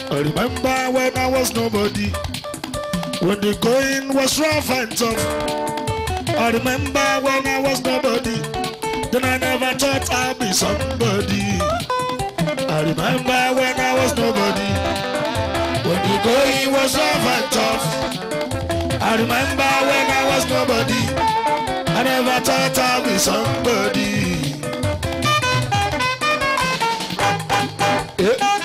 I remember when I was nobody, when the going was rough and tough. I remember when I was nobody, then I never thought I'd be somebody. I remember when I was nobody, when the going was rough and tough. I remember when I was nobody, I never thought I'd be somebody. Yeah.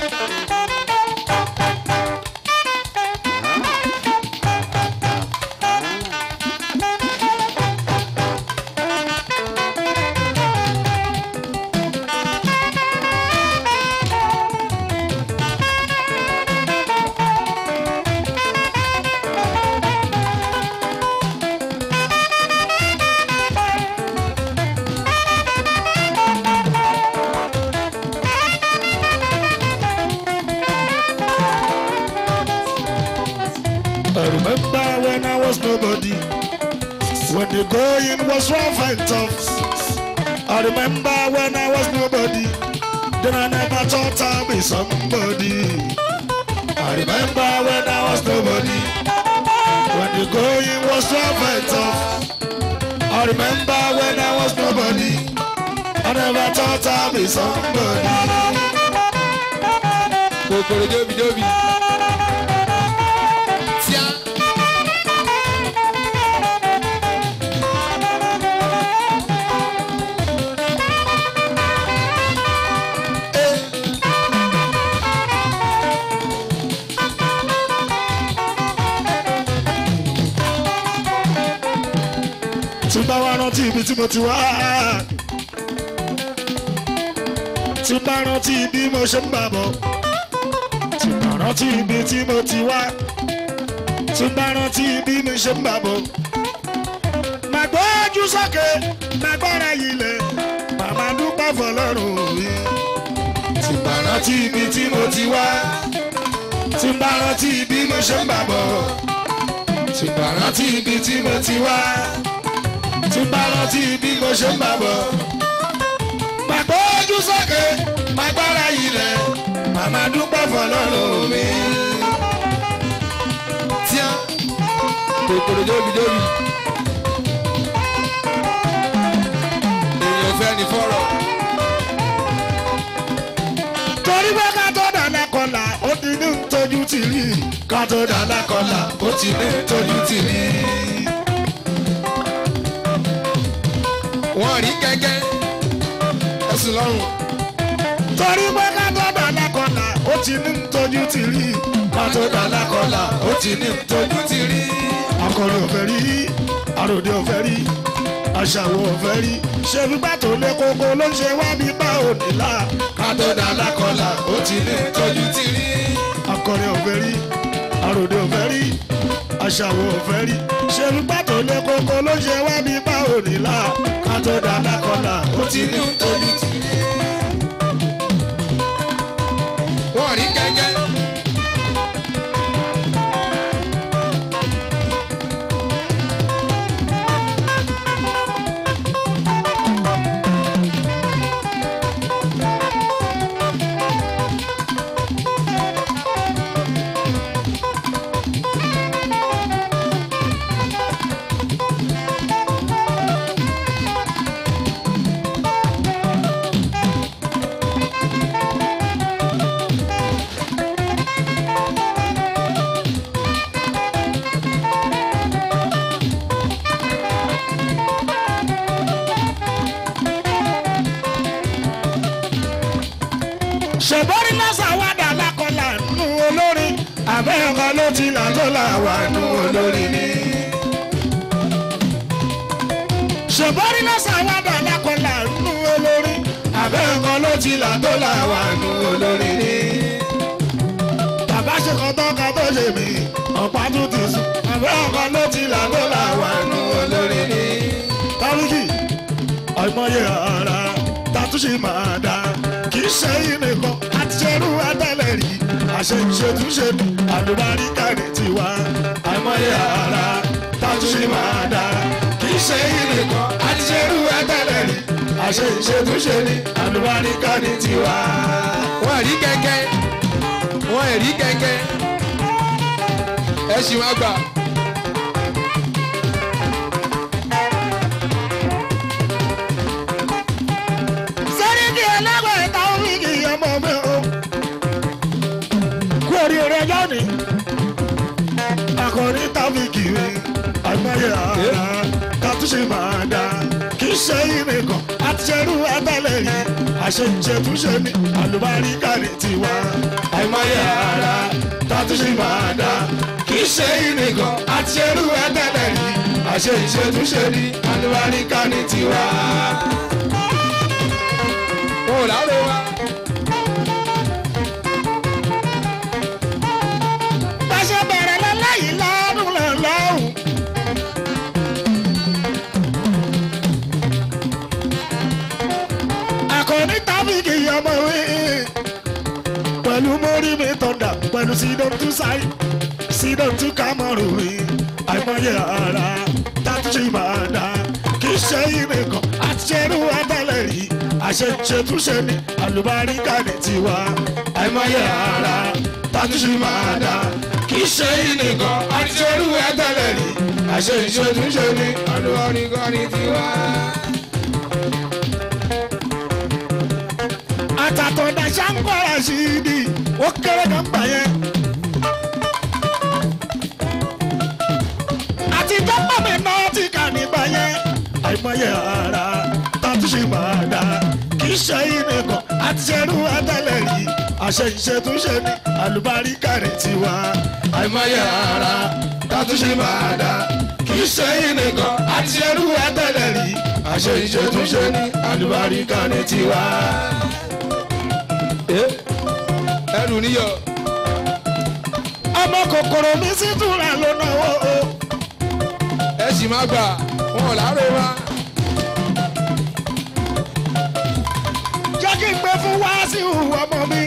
I remember when I was nobody, when the going was rough and tough. I remember when I was nobody, then I never thought I'd be somebody. I remember when I was nobody, when the going was rough and tough. I remember when I was nobody, I never thought I'd be somebody. kòkòrò jóbi-jóbi. tíá. tí bá wá rántí ibi tí mo ti wá tí bá rántí bí mo ṣe ń bà bọ̀ tí bá rántí ibi tí mo ti wá tí bá rántí bí mo ṣe ń bà bọ̀ màá gbójú sókè màá gbára ilẹ̀ màmá dúpẹ́ fọlọ́run mi tí bá rántí ibi tí mo ti wá tí bá rántí bí mo ṣe ń bà bọ̀ tí bá rántí ibi tí mo ti wá tí bá rántí bí mo ṣe ń bà bọ̀. Màgbọ́ ojú sókè, màgbára ilẹ̀, màmá dúpẹ́ fọlọ́run mi. tíá. kòkòrò jóbi-jóbi. èèyàn fẹ́ ni fọ́rọ̀. Torí pé ká tó dáná kọlà, ó ti ní tójú ti rí. Ká tó dáná kọlà, ó ti ní tójú ti rí. wọ́n rí gẹ́gẹ́. ẹ̀sùn lọ́rùn. Torí pé ká tó dáná kọlà, ó ti ní tójú ti rí. Ká tó dáná kọlà, ó ti ní tójú ti rí. Akọrin ò fẹ́ rí, àròdé ò fẹ́ rí, aṣàwọ̀ ò fẹ́ rí. Ṣé fipá tó lé koko ló ń ṣe wá bí bá òní là? Ká tó dáná kọlà, ó ti ní tójú ti rí. Akọrin ò fẹ́ rí, àròdé ò fẹ́ rí, aṣàwọ̀ ò fẹ́ rí. Ṣé fipá tó lé koko ló ń ṣe wá bí bá òní là? Ká tó dáná kọlà, ó ti ní tójú ti rí. wọ́n rí gẹ́gẹ́. ṣèbọ́rí lọ́sàn wà dà lákọlà nù olórin àbẹ́ ọkọ ló ti là tó là wà nù olórin ni. ṣèbọ́rí lọ́sàn wà dà lákọlà nù olórin àbẹ́ ọkọ ló ti là tó là wà nù olórin ni. bàbá ṣe kan tó kan tó ṣe mí ọ̀pá tún ti sùn àbẹ́ ọkọ ló ti là tó là wà nù olórin ni. tọ́lùkì àìmọye ara tàtúnṣe máa dá kì í ṣe yín nìkan àti ṣerú ẹtẹlẹ rí àṣẹ ìṣètúnṣe ní àlùbáríkà ní tiwa àìmọye ara tàtúnṣe máa dá kì í ṣe yín nìkan àti ṣerú ẹtẹlẹ rí àṣẹ ìṣètúnṣe ní àlùbáríkà ní tiwa. wọ́n rí gẹ́gẹ́. wọ́n ẹ̀rí gẹ́gẹ́ ẹ ṣì wá gbà. sẹ́ríkì ẹlẹ́gbẹ̀ẹ́ ìta oríkì ọmọ mi o. kú oríire lónìí. akọrin tábìkì mi àgbáyé ara kàtúnṣe máa dá kì í ṣe ìrìnkàn àtiṣerú ẹtẹlẹ yìí àṣejẹtúnṣe ní àlùbáríkà ní tiwa. àìmọye ara kàtúnṣe máa dá kì í ṣe ìrìnkàn àtiṣerú ẹtẹlẹ yìí àṣejẹtúnṣe ní àlùbáríkà ní tiwa. wọn ò láre wa. Báṣẹ bẹ̀rẹ̀ lọ́lẹ́yìn lọ́dún lọ́lọ́hùn. Àkọ́ní tábìkì ọmọ wí. Pẹ̀lú mórí mi tọ̀dà pẹ̀lú sídọ̀n tún sáì. Sídọ̀n tún kámọ̀rù mi. Àìmọye ara tátúnṣe máa dá. Kì í ṣe ìrìnkàn àti ṣerú ẹtẹ́lẹ̀ rí. Àṣetúnṣe ní àlùbáríkà ní tiwa. Àìmọye ara tátúnṣe máa dá. Kì í ṣe ìrìnkàn àti ṣerú ẹtẹ́lẹ̀ rí. Àṣetúnṣe ní olùwọ́nìkan ní tiwa. àtàtọ̀dá ṣàǹkọ́ra sí i di ó kéré kan gbà yẹn. àtijọ́ pàmì náà ti kà nígbà yẹn. àìmọye ara tàtúnṣe máa dá kì í ṣe ìnìkan àti ṣerú ẹtẹlẹ yìí àṣẹ ìṣètúnṣe ní àlùbáríkà rẹ̀ tiwa. àìmọye ara tàtúnṣe máa dá kì í ṣe ìnìkan àti ṣerú ẹtẹlẹ yìí àṣẹ ìṣètúnṣe ní àlùbáríkà rẹ̀ tiwa. ẹrù níyọ. ọmọ kòkòrò mi sì túra ló náwó o. ẹ sì má gbà wọn ò láre wa. jẹ́ kí n gbé fún wáásù ọmọ mi.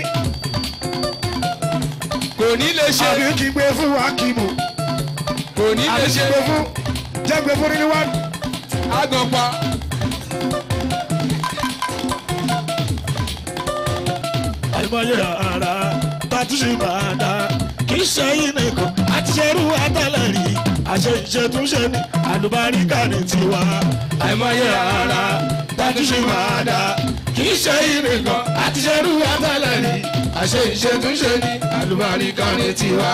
kò ní lè ṣe àbí kí n gbé fún wákìmù. kò ní lè àbí kí ṣe n gbé fún jẹ́ gbé fún nínú wá. àgàn pa. àìmọye ara tàtúnṣe máa dá kì í ṣe ìnìkan àti ṣerú àtàlẹ̀ rí àṣẹ ìṣètúnṣe ní àlùbáríkà ní tiwa. àìmọye ara tàtúnṣe máa dá kì í ṣe ìnìkan àti ṣerú àtàlẹ̀ rí àṣẹ ìṣètúnṣe ní àlùbáríkà ní tiwa.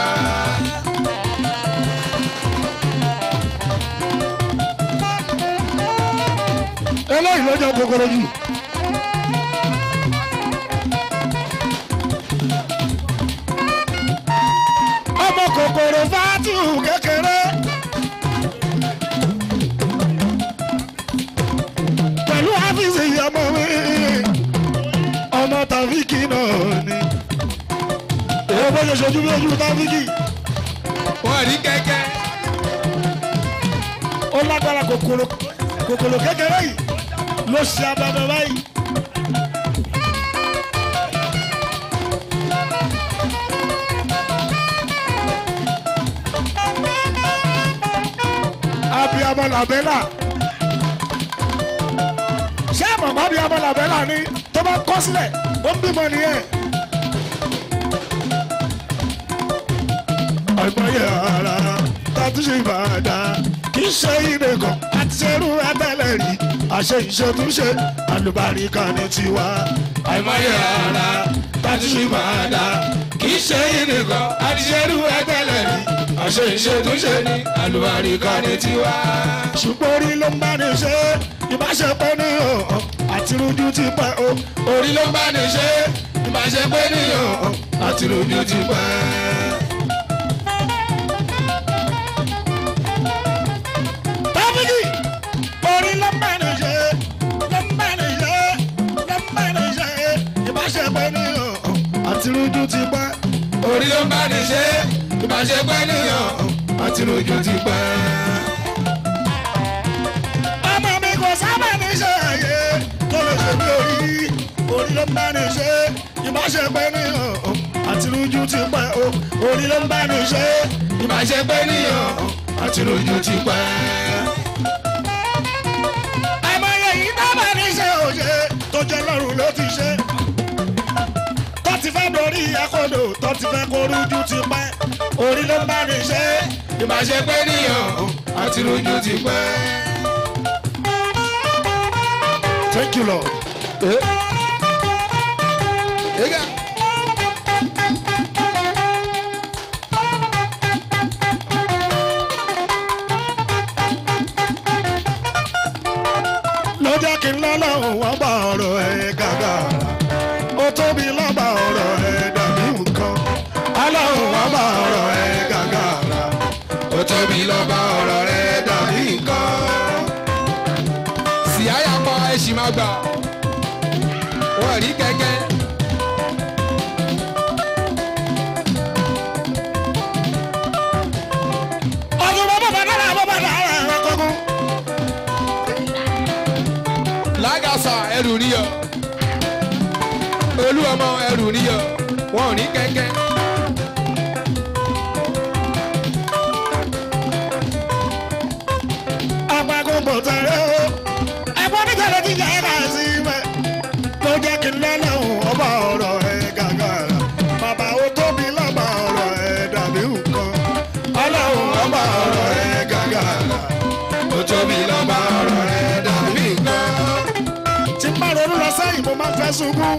eléyìí ló jẹ́ kòkòrò jù. ọmọ kòkòrò fátíù kékeré. pẹ̀lú áfíìsì ọmọ mi ọmọ tàfíkì náà ni. èyí bó ṣe ṣojú bí ojú tàfíkì wọn rí kẹ́kẹ́. ó lágbára kòkòrò kòkòrò kékeré yìí ló ṣe abẹ́bẹ́ báyìí. abiyamọ làbẹ́là ṣé màmá abiyamọ làbẹ́là ni tó bá kọ́ sílẹ̀ ó ń bímọ nìyẹn. àìmọye ara tàtúnṣe ìbàdàn kì í ṣe ìdè kan àti ṣerú ẹtẹlẹ rí àṣẹ ìṣètúnṣe àlùbáríkà ní tiwa. àìmọye ara tàtúnṣe ìbàdàn kì í ṣe ìdè kan àti ṣerú ẹtẹlẹ rí àṣẹ ìṣètúnṣe ní àlùbáríkà ní tiwa. ṣùgbọ́n orí ló ń bá ní ṣe ìbáṣepọ̀ ní ọ̀hún àti rújú ti pẹ́ o. orí ló ń bá ní ṣe ìbáṣepọ̀ ní ọ̀hún àti rújú ti pẹ́. Tábìlì orí ló ń bá ní ṣe ló ń bá ní ṣe ló ń bá ní ṣe ìbáṣepọ̀ ní ọ̀hún àti rújú ti pẹ́. orí ló ń bá ní ṣe ìbáṣepẹ́ níyàn àti rújú ti pẹ́. ọmọ mi kò sábà ní ṣe àyè tó lè ṣe bí orí orí ló ń bá ní ṣe ìbáṣepọ̀ ní ọ̀hún àti rújú ti pẹ́ o orí ló ń bá ní ṣe ìbáṣepẹ́ níyàn àti rújú ti pẹ́. àìmọye yìí dábàá ní ṣe òye tó jẹ́ lọ́rùn ló ti ṣe tó ti fẹ́ dorí ẹ̀kọ́dọ̀ tó ti fẹ́ kó rújú ti pẹ́ orí ló ń bá ní ṣe ìbáṣe pé níyàn àti rojú ti pẹ́. thank you lord. Ega. ló jẹ́ kí n lọ́lọ́run wọ́n bá ọ̀rọ̀ ẹ̀ gàgà ó tóbi lọ́ba ọ̀rọ̀ ẹ̀ dàbí nǹkan ọlọ́run wọ́n bá ọ̀rọ̀ ẹ̀ gàgà ó tóbi lọ́ba ọ̀rọ̀ rẹ̀ dàbí nǹkan. Síáyà pa ẹ̀sìn máa gbà. Wọ́n rí kẹ̀kẹ́. ọdún bàbá bàbá náà bàbá náà ẹ̀ kọ́kọ́. Lágàsà ẹrù níyọ. Olú ọmọ ẹrù níyọ. Wọ́n rí kẹ̀kẹ́. apagun bò tẹ̀lé o ẹ̀gbọ́n mi tẹ̀lé ti yẹ ká sí mẹ́ ló jẹ́ kí n lọ́lọ́run ọba ọ̀rọ̀ ẹ̀ gàgà bàbá ó tóbi lọ́ba ọ̀rọ̀ ẹ̀ dàbí nǹkan ọlọ́run ọba ọ̀rọ̀ ẹ̀ gàgà Ó tóbi lọ́ba ọ̀rọ̀ rẹ̀ dàbí nǹkan. tí n bá ronú lọ sẹ́yìn mo máa ń fẹ́ sunkún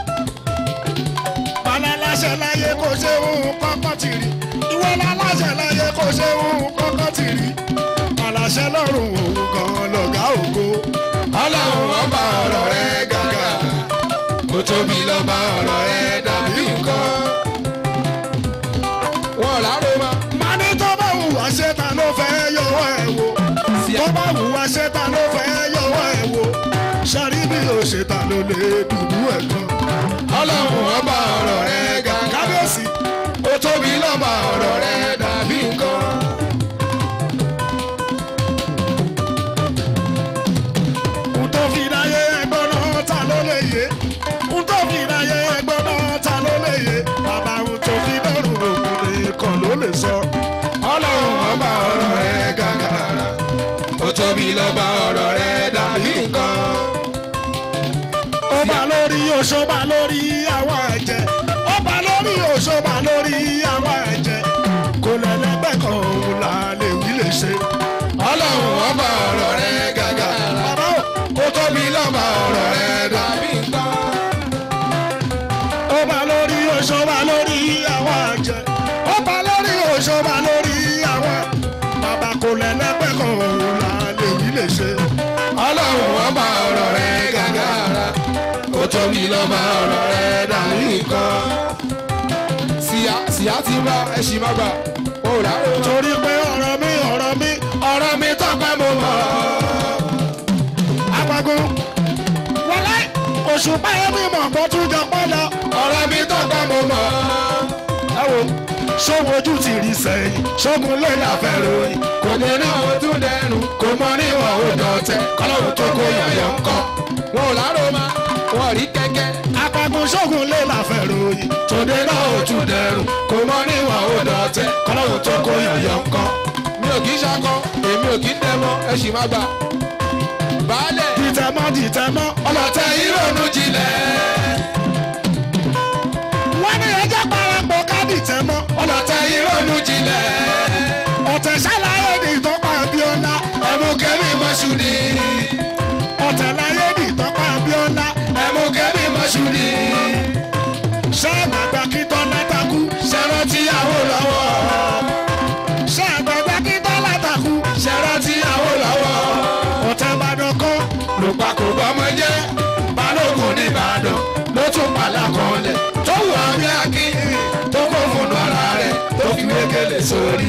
bàlá aláṣẹ láyé kò ṣe òun kọ́kọ́ tì rí ìwọ láláṣẹ láyé kò ṣe òun kọ́kọ́ tì rí aláṣẹ lọ́rùn òun gan lọ̀gá ògo Ọlọ́run ọba ọ̀rọ̀ rẹ̀ gàgà. Ó tóbi lọ́ba ọ̀rọ̀ rẹ̀ dàbí nǹkan. Wọ́n láró ma. mani tó bá wù wá ṣe ta ló fẹ́ yọwọ́ ẹ̀ wò tó bá wù wá ṣe ta ló fẹ́ yọwọ́ ẹ̀ wò sari bí o ṣe ta ló lè dùdú ẹ̀ kan Ọlọ́run ọba ọ̀rọ̀ rẹ̀ gàgà. kábíyèsí Ó tóbi lọ́ba ọ̀rọ̀ rẹ̀ dàbí nǹkan. n tó fi dáyé ẹgbọ́n náà ta ló lè yé n tó fi dáyé ẹgbọ́n náà ta ló lè yé bàbá n tó fi dọ́rùn òkun nìkan ló lè sọ Ọlọ́run ọba ọ̀rọ̀ rẹ̀ gàgà. Ó tóbi lọ́ba ọ̀rọ̀ rẹ̀ dàbí nǹkan. ó bá lórí oṣó bá lórí àwọn ẹ̀jẹ̀ ó bá lórí oṣó bá lórí àwọn ẹ̀jẹ̀ kò lẹ́lẹ́gbẹ́ kan òun là lè wí lè ṣe. Ọlọ́run ọba ọ̀rọ̀ rẹ̀ gàgà. bàbá ò Ó tóbi lọ́ba ọ̀rọ̀ rẹ̀ dàbí nǹkan. ó bá lórí oṣó bá lórí àwọn ẹ̀jẹ̀ ó bá lórí oṣó bá lórí àwọn bàbá kò lẹ́lẹ́gbẹ́ kan òun là lè wí lè ṣe. Ọlọ́run ọba ọ̀rọ̀ rẹ̀ gàgà. Ó tóbi lọ́ba ọ̀rọ̀ rẹ̀ dàbí nǹkan. Síyá síyá ti bá ẹṣin má gbà. Ó láró ma. torí pé ọ̀rọ̀ mi ọ̀rọ̀ mi ọ̀rọ̀ mi tọ́pẹ́ mo mọ̀. apagun wọlé oṣù báyọ̀ mi mọ̀ kó tún jọ pọ́ lọ. ọ̀rọ̀ mi tọ́pẹ́ mo mọ̀. ẹ wo ṣógun ojú ti rí sẹ́yìn ṣógun lè láfẹ́ ròyìn kò dé náà ó tún dẹnu kò mọ níwọ̀n ó dọ̀tẹ́ kọ́lọ́run tó kó yọ̀yọ̀ ń kọ́. wọn ò láró ma wọn rí kẹ́kẹ́. apagun ṣógun lè láfẹ́ ròyìn tòde náà ó tún dẹrù kò mọ níwọ̀n ó dọ̀tẹ́ kọ́lọ́run tó kó yọ̀yọ̀ ń kọ́. mi ò kì í ṣakọ èmi ò kì í dẹmọ ẹ sì má gbà. baálẹ̀ dìtẹ̀mọ́ dìtẹ̀mọ́ ọlọ́tẹ̀ ìrònú jinlẹ̀. wọ́n ní ẹjẹ́ parapọ̀ ká dìtẹ̀mọ́ ọlọ́tẹ̀ ìrònú jinlẹ̀. ọ̀tẹ̀ ṣàlàyé ní ìtọ́pá abíọ́lá ẹ̀mú kẹ́mi mọ́ṣú ni. ọ̀tẹ̀ láyé ní ìtọ́pá abíọ́lá ẹ̀mú kẹ́mi mọ́ṣú ni. ṣáàgbàgbà kí tọ́lá takú ṣẹ̀rọ tíyàwó lọ́wọ́. ṣáàgbàgbà kí tọ́lá takú ṣẹ̀rọ tíyàwó lọ́wọ́. ọ̀tẹ̀ ìbàdàn kan lùpà kò bọ́mọ jẹ́ balógun nìbàdàn ló tún pàlà kan lẹ̀ tó wù àmì akin tó kó fònù ara rẹ̀ tó fi wékele sórí.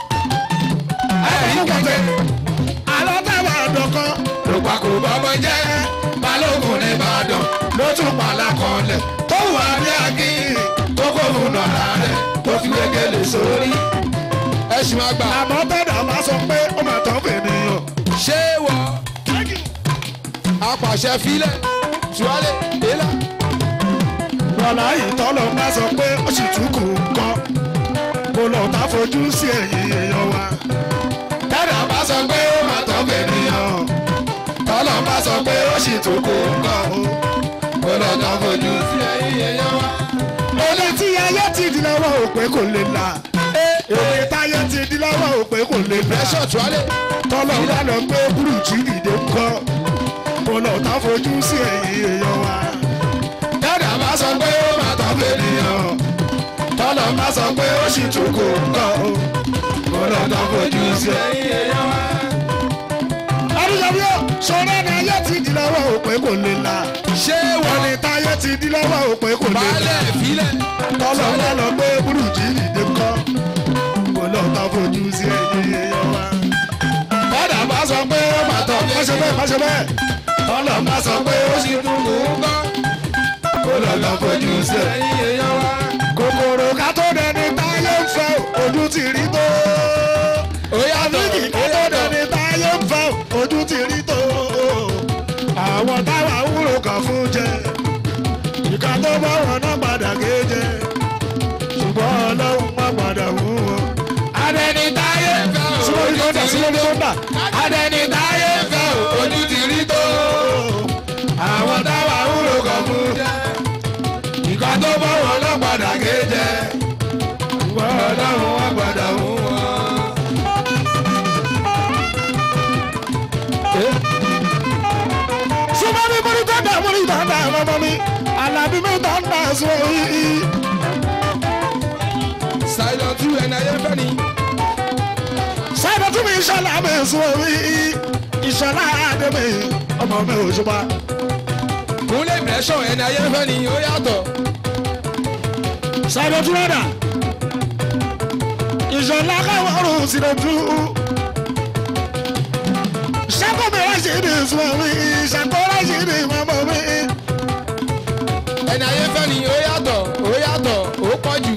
ẹ̀rí kẹ̀kẹ́ alọ́tẹ̀ ìbàdàn kan lùpà kò bọ́mọ jẹ́ balógun nìbàdàn ló tún pàlà kan lẹ̀ tó wù àmì akin tó kó fònù ara rẹ̀ tó fi wékele sórí. ẹ ṣì máa gbà àmọ́ tẹ̀dá máa sọ pé ó máa tán fènìyàn. ṣé wọ apàṣẹ filẹ̀ tuwálé délà. Bọ́lá ìtọ́lọ̀ bá sọ pé ó sì tún kù kọ́. Mo lọ tá fojú sí ẹ̀yìn èèyàn wa. Tẹ́lẹ̀ bá sọ pé ó máa tọ́ fènìyàn. Tọ́lọ̀ bá sọ pé ó sì tún kó nǹkan. Ó lọ tán fojú sí ẹ̀yìn èèyàn wa. Olè tí ti di lọ́wọ́ òpè kò lè là èmi táyé ti di lọ́wọ́ òpè kò lè là pressure tuwálé. tọ́lọ̀ wà lọ gbé burújí dìde ńkọ́ mo lọ tá fojú sí ẹ̀yìn èèyàn wa. dada bá sọ pé ó máa tọ́ fẹ́ nìyàn. tọ́lọ̀ má sọ pé ó sì tún kò ńkọ́ o mo lọ tá fojú sí ẹ̀yìn èèyàn wa. adúgbò yóò sọ̀rọ̀ ní ayé ti di lọ́wọ́ òpè kò lè là ṣé wọ́n wọ́n ní táyé ti di lọ́wọ́ òpè kò lè là balẹ̀ filẹ̀. tọ́lọ̀ wà lọ gbé burújí dìde ńkọ́ mo lọ tá fojú sí ẹ̀yìn èèyàn wa. dada bá sọ pé ó máa tọ́ má ṣe bẹ́ẹ̀ má ṣe bẹ́ẹ̀ tọ́lọ̀ má sọ pé ó sì tún kò ńkọ́ mo lọ tá fojú sí ẹ̀yìn èèyàn wa. kòkòrò ká tó dẹni táyé ń fẹ́ ojú ti rí tó. ó yàtọ̀ àbíkì ká tó dẹni táyé ń fẹ́ ojú ti rí tó. àwọn táwa wúlò kàn fún jẹ ìka tó bá wọn náà padà gé jẹ ṣùgbọ́n ọlọ́run má padà wú wọn. adẹni táyé fẹ́ o, sílórí ojú kọ́ńdà ti rí sílórí tó. kọ́ńdà. adẹni táyé fẹ́ o, ojú ti rí tó. àwọn táwa wúlò kàn fún jẹ ìka tó bá wọn náà padà gé jẹ. ṣùgbọ́n ọlọ́run má padà wú wọn. súnmọ́ mi múrí tọ́ndà múrí tọ́ndà mọ́mọ́ mi alábí mi tọ́ndà sọ yìí. sáyọ tú ẹni ayé fẹ́ ni. sábà tún mi ìṣọ̀lá mi sọ yìí ìṣọ̀lá àdé mi ọmọ mi ò ṣùpá. kúnlẹ̀ mẹ́sàn ẹni ayé fẹ́ ni ó yàtọ̀. sábà tún rẹ̀ dà ìṣọ̀lá káwọn ọ̀rùn sí lè tú. sábà mi rẹ̀ ṣe ní sọ yìí ṣàkóra ṣe ní mọ́mọ́ mi. ẹni ayé fẹ́ ni ó yàtọ̀ ó yàtọ̀ ó pọ̀ jù.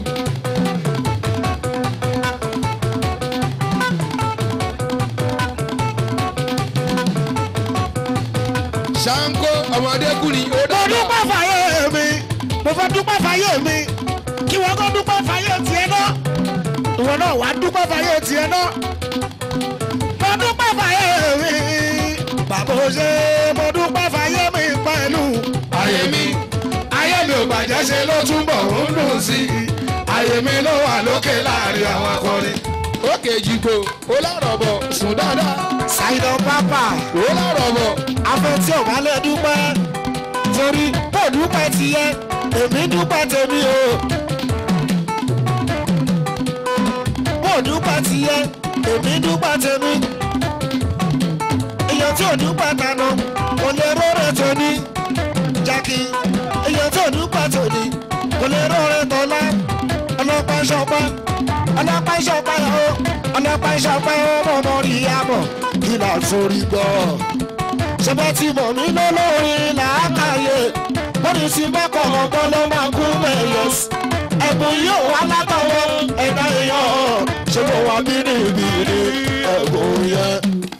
ṣáńkó ọmọdékùnrin ó mo dàgbà. dúpẹ́ fàyè mi mo fẹ́ dúpẹ́ fàyè mi kí wọ́n kọ́ dúpẹ́ fàyè tiẹ̀ náà ìwọ náà wàá dúpẹ́ fàyè tiẹ̀ náà mo dúpẹ́ fàyè mi bàbá o ṣe mo dúpẹ́ fàyè mi pẹ̀lú ayé mi ayé mi ò bàjẹ́ ṣe ló túbọ̀ ń dùn sí i ayé mi ló wà lókè láàrin àwọn akọrin. òkè jìgbò ó lọ́rọ̀ bọ̀ sùn dáadáa ṣàìdàn pápá ó lọ́rọ̀ bọ̀ afẹ́ tí ò bá lè dúpẹ́ torí bó dúpẹ́ tiẹ̀ èmi dúpẹ́ tèmi o bó dúpẹ́ tiẹ̀ èmi dúpẹ́ tèmi èèyàn tí ò dúpẹ́ tànà kò lè róore tóní jákì èèyàn tí ò dúpẹ́ tóní kò lè róore tọ́lá ọlọ́pàá ṣọpẹ́ ọlọ́pàá ṣọpẹ́ o ọlọ́pàá ṣọpẹ́ o mọ̀mọ́ rí yàbọ̀ kí là ń forí gbọ́ ṣẹbẹ́ tí mọ̀ mí lólórin làákàyè bóni sí mẹ́kọ̀ ọ̀gbọ́n ló máa kú mẹ́yẹs ẹ̀bùn yóò wá látọwọ́ ẹ̀dá èèyàn ṣé mo wà mí ní ibi ní ẹ̀bùn yẹn.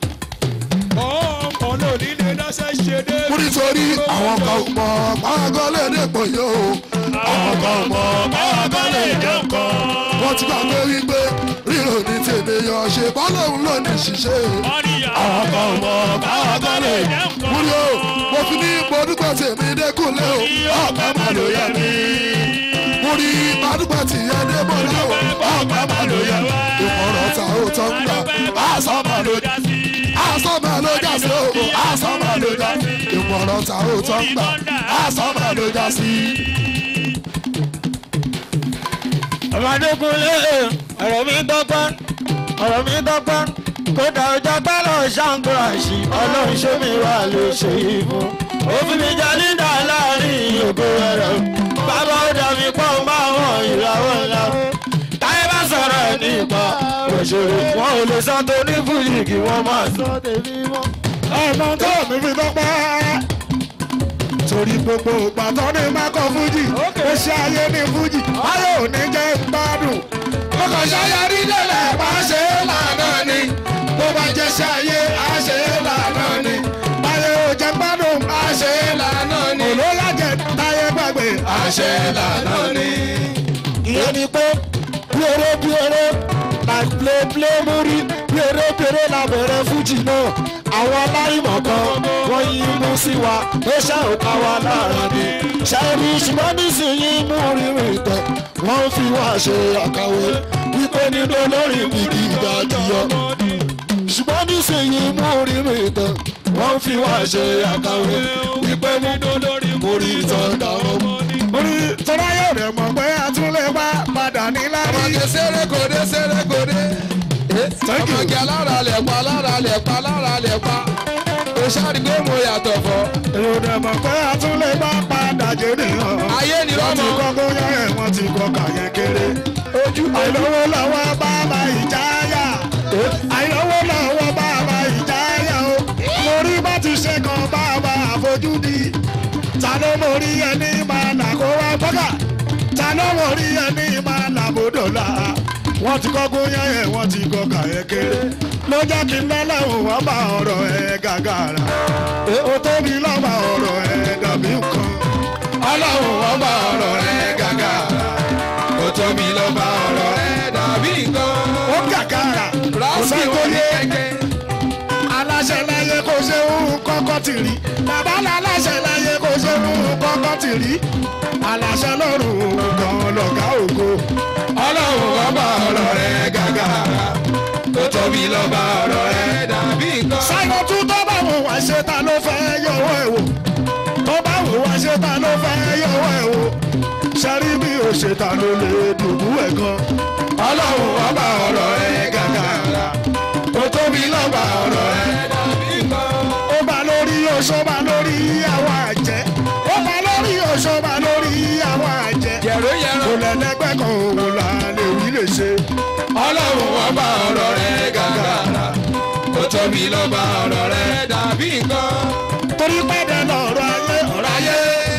ọmọ náà nílé dáṣẹ́ ṣe dé. nítorí àwọn kan mọ pàgọ́ lè dé pò yó àwọn kan mọ pàgọ́ lè dé pò. wọ́n ti gbàgbé wípé ríro ní tènìyàn ṣe bọ́lọ́hún ló ní ṣiṣẹ́. àwọn kan mọ pàgọ́ lè dé pò. múlò mo fi ní gbódúgbò tèmi dẹ́kunlé o ọ̀pẹ má ló yẹ mí. mo rí gbàdúgbò tìyẹ dé bọ́ láwọ̀ ọ̀pẹ má ló yẹ mí. ìmọ̀ràn ta ó tọ́ ń gbà àṣọ má ló dá sí asọ́mọ ló já sí o asọ́mọ ló já sí ìmọ̀ràn ta ó tọ́ ń gbà asọ́mọ ló já sí. ọmọdékùnlé ọ̀rọ̀ mi dọ́gbọ́n ọ̀rọ̀ mi dọ́gbọ́n kódà ọjọ́ gbọ́dọ̀ ṣàǹkóraṣì ọlọ́run ṣé mi wà ló ṣe yìí fún. òfin mi jẹ́ lídà láàrin ògo ẹ̀rọ bàbá ó dà mí pọ̀ máa wọ̀n ìràwọ̀ ńlá. táyé bá sọ̀rọ̀ ẹ̀ nípa òṣèré wọn ò lè sọ tó ní fújì kí wọ́n máa sọ tèmi mọ́. ọmọ tó mi fi dọ́gbọ́n torí gbogbo ìpàtọ́ ní mákọ̀ fújì ó ṣe ayé ní fújì ayé ò ní jẹ́ gbádùn. ọkọ̀ ṣayọrí lélẹ̀ bá ṣe é lànà ni bó bá jẹ́ ṣayé á ṣe é lànà ni ayé ò jẹ́ gbádùn. á ṣe é lànà ni olóyàjẹ táyé gbàgbé. á ṣe é lànà ni. ìyẹn ni pé bí eré bí eré like play play múrí bí eré bí eré la bẹ̀rẹ̀ fújì náà àwọn aláìmọ̀ kan wọ́n yí mú sí wa ó ṣe òkà wa lára ni ṣẹ́ni ṣùgbọ́n nísìnyí mú rírì tẹ̀ wọ́n fi wá ṣe àkàwé wípé nínú olórin gidi ìdájọ́ ṣùgbọ́n nísìnyí mú orí mi tán wọ́n fi wá ṣe àkàwé wípé nínú olórin mo rí ìtàn dáhùn. orí tọ́lá yóò rẹ̀ mọ̀ pé a tún lè wá padà ní lárí. ọmọge sẹ́rẹ̀ kòdé sẹ́rẹ̀ kòdé. Thank you. ọmọge alára lẹ̀pa alára lẹ̀pa alára lẹ̀pa. o ṣáàdì pé mo yàtọ̀ fọ́. èrò rẹ̀ mọ̀ pé a tún lè wá padà jẹ́ nìyàn. ayé ni wọ́n ti lọ́mọ. kọ́kọ́ yán ẹ̀ wọ́n ti kọ́ kàyẹ́ kéré. ojú àìlówó lọ́wọ́ bàbá ìjáyà. àìlówó lọ́wọ́ bàbá ìjáyà o. mo rí bá ti ṣe kan bàbá àfojúdi. ta ló mo rí ẹni máa nà kó wá bọ́gà. ta ló mo rí ẹni máa nà bòdòlà. wọ́n ti kọ́kọ́ yán ẹ̀ wọ́n ti kọ́ kàyẹ́ kéré. ló jẹ́ kí n lọ́lọ́run wọ́n bá ọ̀rọ̀ ẹ̀ gàgàrà. ó tóbi lọ́ba ọ̀rọ̀ ẹ̀ dàbí nǹkan. ọlọ́run wọ́n bá ọ̀rọ̀ rẹ̀ gàgà. ó tóbi ló bá ọ̀rọ̀ rẹ̀ dàbí nǹkan. ó gàgàrà. kò rásì sẹ́ni tó òní yé kẹ̀kẹ́. aláṣẹ láyé kò ṣe òun kọ́kọ́ ti rí bàbá aláṣẹ láyé kò ṣe òun kọ́kọ́ ti rí aláṣẹ lọ́rùn gan lọ́gá ògo ọlọ́run wọ́n bá ọ̀rọ̀ rẹ̀ gàgà. ó tóbi ló bá ọ̀rọ̀ rẹ̀ dàbí nǹkan. sáyọ tún tó bá wò wá ṣe ta ló fẹ́ yọwọ́ ẹ̀ wò tó bá wò wá ṣe ta ló fẹ́ yọwọ́ ẹ̀ wò ṣẹ́rí bí o ṣe ta ló lè dùbú ẹ̀ gan ọlọ́run wọ́n bá ọ̀rọ̀ rẹ̀ gàgà. ó tóbi ló bá ọ̀rọ̀ rẹ̀ dàbí nǹkan. ó bá lórí oṣó bá lórí àwọn àjẹ́ ó bá lórí oṣó bá lórí àwọn àjẹ́ yẹ̀rọ yẹ̀rọ. kò lẹ́lẹ́gbẹ́ kan òun là lè wí lè ṣe. ọlọ́run wọ́n bá ọ̀rọ̀ rẹ̀ gàgà. ó tóbi ló bá ọ̀rọ̀ rẹ̀ dàbí nǹkan. torí pẹ́ẹ́dẹ́ lọ́rọ̀ ayé ọ̀rọ̀ ayé.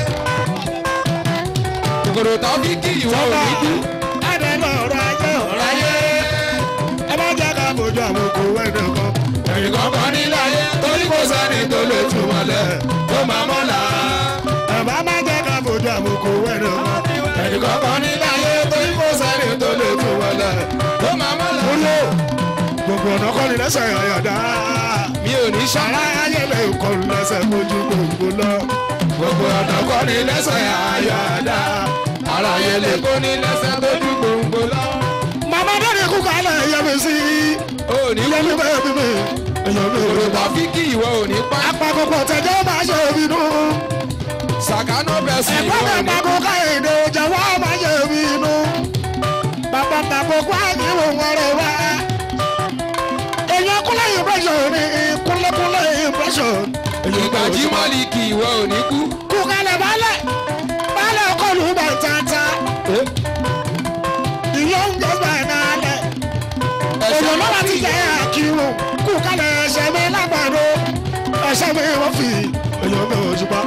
kòkòrò tó fi kí ìwọ ò ní kú. ẹ̀ẹ́dẹ́ lọ́rọ̀ ayé ọ̀rọ̀ ayé. ẹ má jẹ́ ká fojú àwọn kò wẹ́dẹ̀ kan. ẹ̀yìn kankan nílé ayé torí kò sẹ́ni tó lè tú wọlé tó máa mọ́lá. ẹ bá má jẹ́ ká fojú àwọn kò wẹ́dẹ̀ kan. ẹ̀yìn kankan nílé ayé torí kò sẹ́ni tó lè tú wọlé tó máa mọ́lá. olú gbogbo ọ̀nà kọ́ni lẹ́sẹ̀ àyàdá. mi ò ní ṣá. ara ayé lè kọ́ni lẹ́sẹ̀ fojú gbogbo lọ. gbogbo ọ̀nà kọ́ ni lẹ́sẹ̀ àyàdá. ara yẹn lè kó ní lẹ́sẹ̀ tójú gbòǹgbò lọ. màmá dẹ́rẹ́ kú kálẹ̀ yẹ mi sí. ó ní ìyá mi bẹ́ẹ̀ bí mi. ìyá mi kòkòrò rẹ̀ tó bá. fi kí ìwọ ò ní pa. apakọ̀pọ̀ tẹ̀jọ́ máa ṣe ìbínú. sàkánù bẹ̀ sí ìwọ ẹ̀gbọ́n ò mi ní. pàkó káyọ̀dé jẹ́wọ́ máa ṣe ìbínú. bàbá pàkó kó àyẹ̀wò wọn rẹ̀ wá. èèyàn kúnlẹ̀ impression ni kúnlẹ̀kúnlẹ̀ impression. ìgbà jí mọ́lì kí ìwọ ò ní kú. kú kalẹ̀ balẹ̀ balẹ̀ kọlu bàtàtà. ìyọ̀ ń jẹ́ bàtàlẹ̀. èèyàn lọ́wọ́ ti jẹ́ àkírun kú kalẹ̀ ẹsẹ̀ mi lágbàdo ẹsẹ̀ mi wọ́n fi èèyàn mi ò ṣùpá.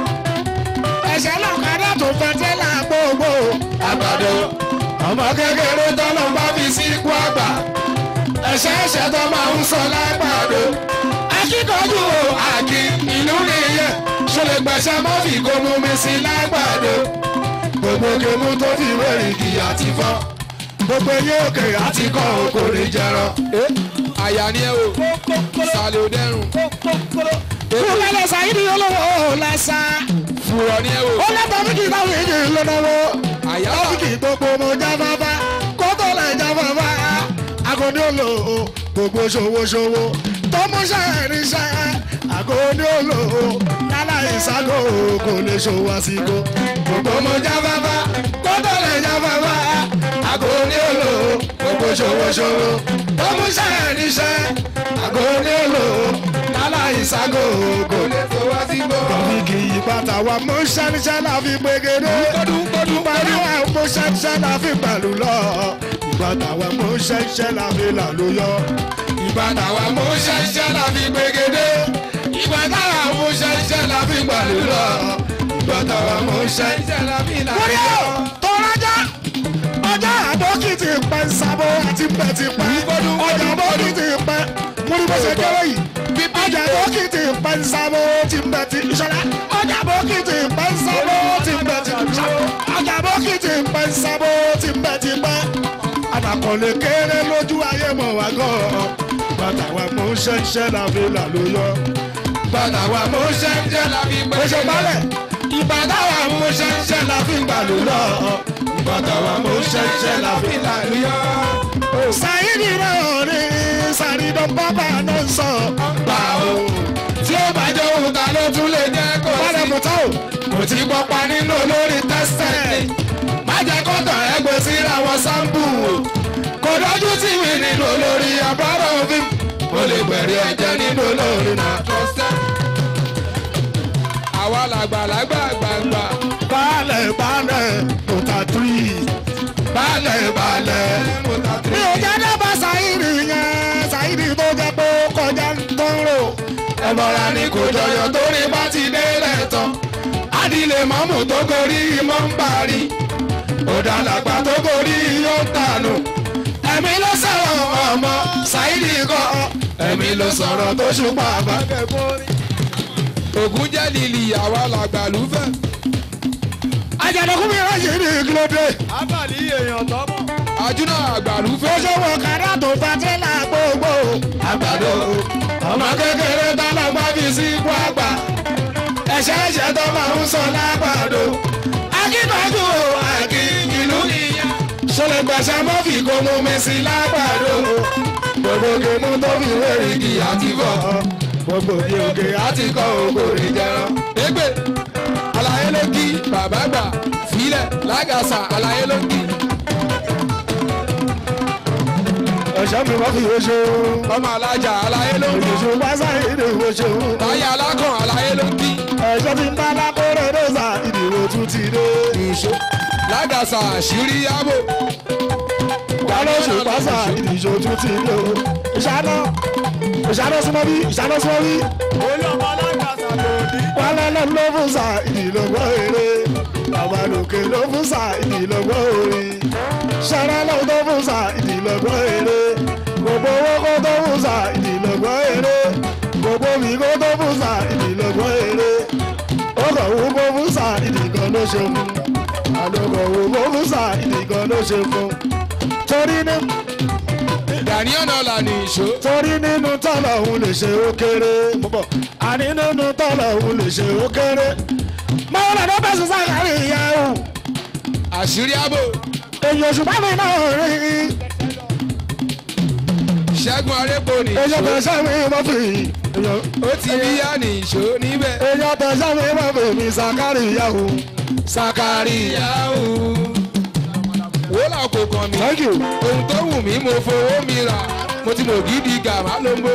ẹsẹ̀ lọ́kadà tó fẹ́ tẹ́lẹ̀ gbogbo àgbàdo ọmọ kékeré tọ́lọ́ bá fi sí ikú àgbà ẹ̀ṣẹ̀ ẹ̀ṣẹ̀ tó máa ń sọ lágbàdo akíkanjú o àkí ìlú nìyẹn ṣọlẹ̀ gbẹ̀ṣẹ̀ mọ́ fi kó mú mi sí lágbàdo gbogbo kemú tó fi wéèrè kì àti fọ́ gbogbo eyín òkè àti kọ́ òkò lè jẹrọ. àyà ni ẹ o sàlẹ̀ ò dẹrùn kú kalẹ̀ sàyídì olówó lẹ́sà. fùrọ̀ ni ẹ o ó lẹ́tọ̀ bí kì í táwọn èèyàn lọ́dọ̀wọ́. àyà ó bí kì í gbogbo mo jáfáfá kó tó lè jáfáfá. Àgọ́dí olo gbogbo ṣòwòṣòwò tó mú ṣàìríṣẹ́. Àgọ́dí olo lálá ìságo kò lè ṣòwò àsìkò. gbogbo mo jáfáfá kó tó lè jáfáfá àgọ́ ní òlò gbogbo ṣòwòṣòwò tó mú ṣẹ́ níṣẹ́ àgọ́ ní òlò lálá ìságo kò lè tó wá sí gbọ́. Kọ̀mí kì í bàtà wa mú ṣẹ́níṣẹ́ la fi gbégede. kọ́dún kọ́dún Pẹ̀lú wa mú ṣẹ́níṣẹ́ la fi pẹ̀lú lọ. Ìbàtà wa mú ṣẹ́níṣẹ́ la fi làlú yọ. ìbàdàn wa mú ṣẹ́ṣẹ́ la fi gbégede ìbàdàn wa mú ṣẹ́ṣẹ́ la fi gbàlú lọ ìbàdàn wa mú ṣẹ́ṣẹ́ la fi làlú Wọ́n yọ. yóò tọ́lájà. Ọjà àbókìtì pẹ́ ń sábó àti pẹ́ ti pẹ́. Ọjà àbókìtì pẹ́. Mo ní bó ṣe kéré yìí. Ọjà àbókìtì pẹ́ ń sábó ti pẹ́ ti ìṣọ̀lá. Ọjà àbókìtì pẹ́ ń sábó ti pẹ́ ti ìṣọ̀lá. Ọjà àbókìtì pẹ́ ń sábó ti pẹ́ ti pẹ́. Àdàkọ̀lé kéré lójú ayé mọ̀ wá gan-an. Bàtà wa mú ṣẹ́ṣẹ́ la fi là ló yọ. ìbàdàn wa mú ṣẹ́ṣẹ́ la fi Ó ṣe gbégede balẹ̀. ìbàdàn wa mú ṣẹ́ṣẹ́ la fi gbàlú lọ bàtà wa mo ṣẹ̀ṣẹ̀ láfi làlúyọ́. Sáyidì náà ní Sàrídọ̀ bábà náà ń sọ. gbà o tí ó bá jẹ́ òun ta ló tún lè jẹ́ kó Bọ́lá sí. Mùtá o. mo ti gbọ́ pa nínú olórí tẹ́sítẹ́ẹ̀tì má jẹ́ kọ́tọ̀ ẹgbẹ́ síra wọn sáńpù o kò dájú tí mi nínú olórí àbárò fi mo lè gbẹ̀rí ẹ̀jẹ̀ nínú olórí náà tọ́sẹ̀. àwa làgbàlagbà gbàgbà Balẹ̀ balẹ̀ Mùtá tírì. balẹ̀ balẹ̀ mo ta Mi tiri. ò jẹ́ dábàá Sáyidì yẹn. Sáyidì tó jẹ́ pé ó kọjá ń tán rò. ẹ̀bọ̀ra ni kò jọyọ̀ torí bá ti délẹ̀ tán adìlẹ̀ mọ́mù tó gorí mọ́ ń parí òdàlàgbà tó gorí yóò tànù ẹ̀mí ló sọ̀rọ̀ ọmọ ṣáìdì kọ́ ẹ̀mí ló sọ̀rọ̀ tó ṣùpá bá. ògùn jẹ́ lílì àwa làgbà lúfẹ́. Àjàdọ̀kú mi ráyè ní kílódé. Abàlí èèyàn tọ́mọ̀. àjúnà àgbà Ó lúfẹ́. ṣe wọ kàdá tó fa tẹ́lá gbogbo. àgbàdo ọmọ kékeré tálágbá fi sí ipò àgbà ẹ̀ṣẹ̀ ẹ̀ṣẹ̀ tó máa ń sọ lágbàdo akíkanjú akíkìlú nìyẹn ṣọlẹ̀ gbàṣà mọ́fì kò mú mi sí lágbàdo gbogbo gèmú tó fi wérí kì á ti bọ̀ gbogbo bí òkè á ti kọ́ ògbòrè jẹran. ẹgbẹ́ àlàyé ló kí bàbá gbà fílẹ̀ lágàsà àlàyé ló kí. Ẹ̀ṣọ́ mi wọ́n fi wo ṣe o. ọmọ alájà àlàyé ló kí. Òṣèṣù bá sáyidì wo ṣe o. táyà alákàn àlàyé ló kí. Ẹ̀ṣọ́ ti ń bá lákòrè dọ́sà ìdìbò tún ti dé. ìṣó lágàsà àṣírí yábò. Wálóṣù pásà ìdìbò tún ti dé o. Ìṣáná ìṣáná súnmọ́ bí ìṣáná súnmọ́ bí. Olú ọmọ alágbàsà lòdì. Wálé lọ ló fún sa ìdìlọ́gbọ́ eré. Àbálòkè ló fún sa ìdìlọ́gbọ́ orin. Ṣẹ́rẹ́ ló tó fún sa ìdìlọ́gbọ́ eré. Gbogbo owó kó tó fún sa ìdìlọ́gbọ́ eré. Gbogbo mi kó tó fún sa ìdìlọ́gbọ́ eré. Ó kọ̀ wú kó fún sa ìdìkan ló ṣe fún. Àlọ́kọ̀ wú kó fún sa ìdìkan ló ṣe fún. Torí ní Daniel Ọlá ní ìṣó. torí nínú tọ́lọ̀ òun lè ṣe ó kéré mo bọ̀ àní nínú tọ́lọ̀ òun lè ṣe ó kéré máa lọ lọ bẹ́sẹ̀ sákàrí ìyá o àṣírí àbò èyí oṣù bá mi náà rí ṣẹ́gun arẹ́pọ̀ ní èyí ìṣó. ọ̀tọ̀ sẹ́mi mọ́ fi ó ti bí yá ní ìṣó níbẹ̀. èyí ọ̀tọ̀ sẹ́mi mọ́ fi mi sákàrí ìyá o sàkárì yahoo. wó là kò kàn mí. thank you ohun tó wù mí mo fowó mi rà mo ti mọ̀ gidi gàmá lóńgbò.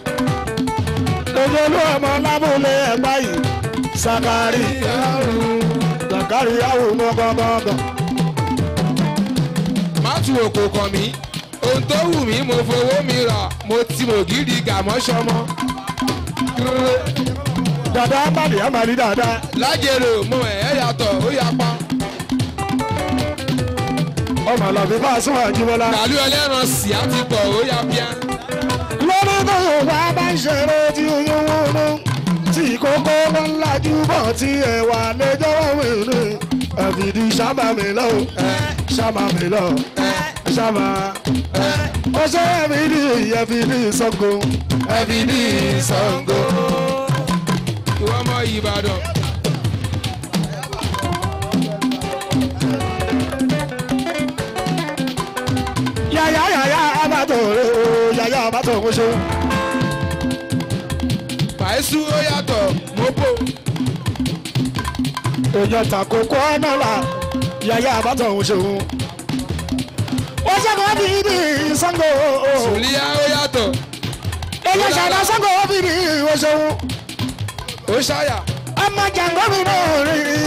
èyí olú ọmọ lábúlé ẹ̀gbá yìí sákàrí sákàrí ìyá o gbọ́ngbọ́ngbọ́n má tu òkò kàn mí. ohun tó wù mí mo fowó mi rà mo ti mọ̀ gidi gàmọ́ sọmọ. dada bàdì àmàlí dada lájèrò mo ẹ̀ ẹ́ yàtọ̀ ó yapa. ọmọ àlàbí bá a sún àjíbọ́lá. gàlú ẹlẹ́ran sì á ti pọ̀ ó yá bíá. lọ́dún tó wà bá ń ṣeré tí oyún wọnú tí kókó bá ń lajú bọ̀ tí ẹ̀wà lẹ́jọ́ wẹ̀rẹ̀ ẹ̀fìdí sábà mi lọ sábà mi lọ sábà ó ṣe ẹ̀fìdí ẹ̀fìdí sọ́kò ẹbí Ṣàngó. ìwọ ọmọ Ìbàdàn. yàyà yàyà abàtò rẹ o yàyà abàtò mo ṣe Bàísù ó yàtọ̀ mọ́pò. èèyàn tàkókò ọ̀nà là yàyà abàtò mo ṣe o ó ṣe kò bí ibi Ṣàngó Sùlíyà ó yàtọ̀. èèyàn ṣàdá Ṣàngó bí ibi mo ṣe o. ó ṣàyà. ọmọ jàǹgọ́mì náà rí i.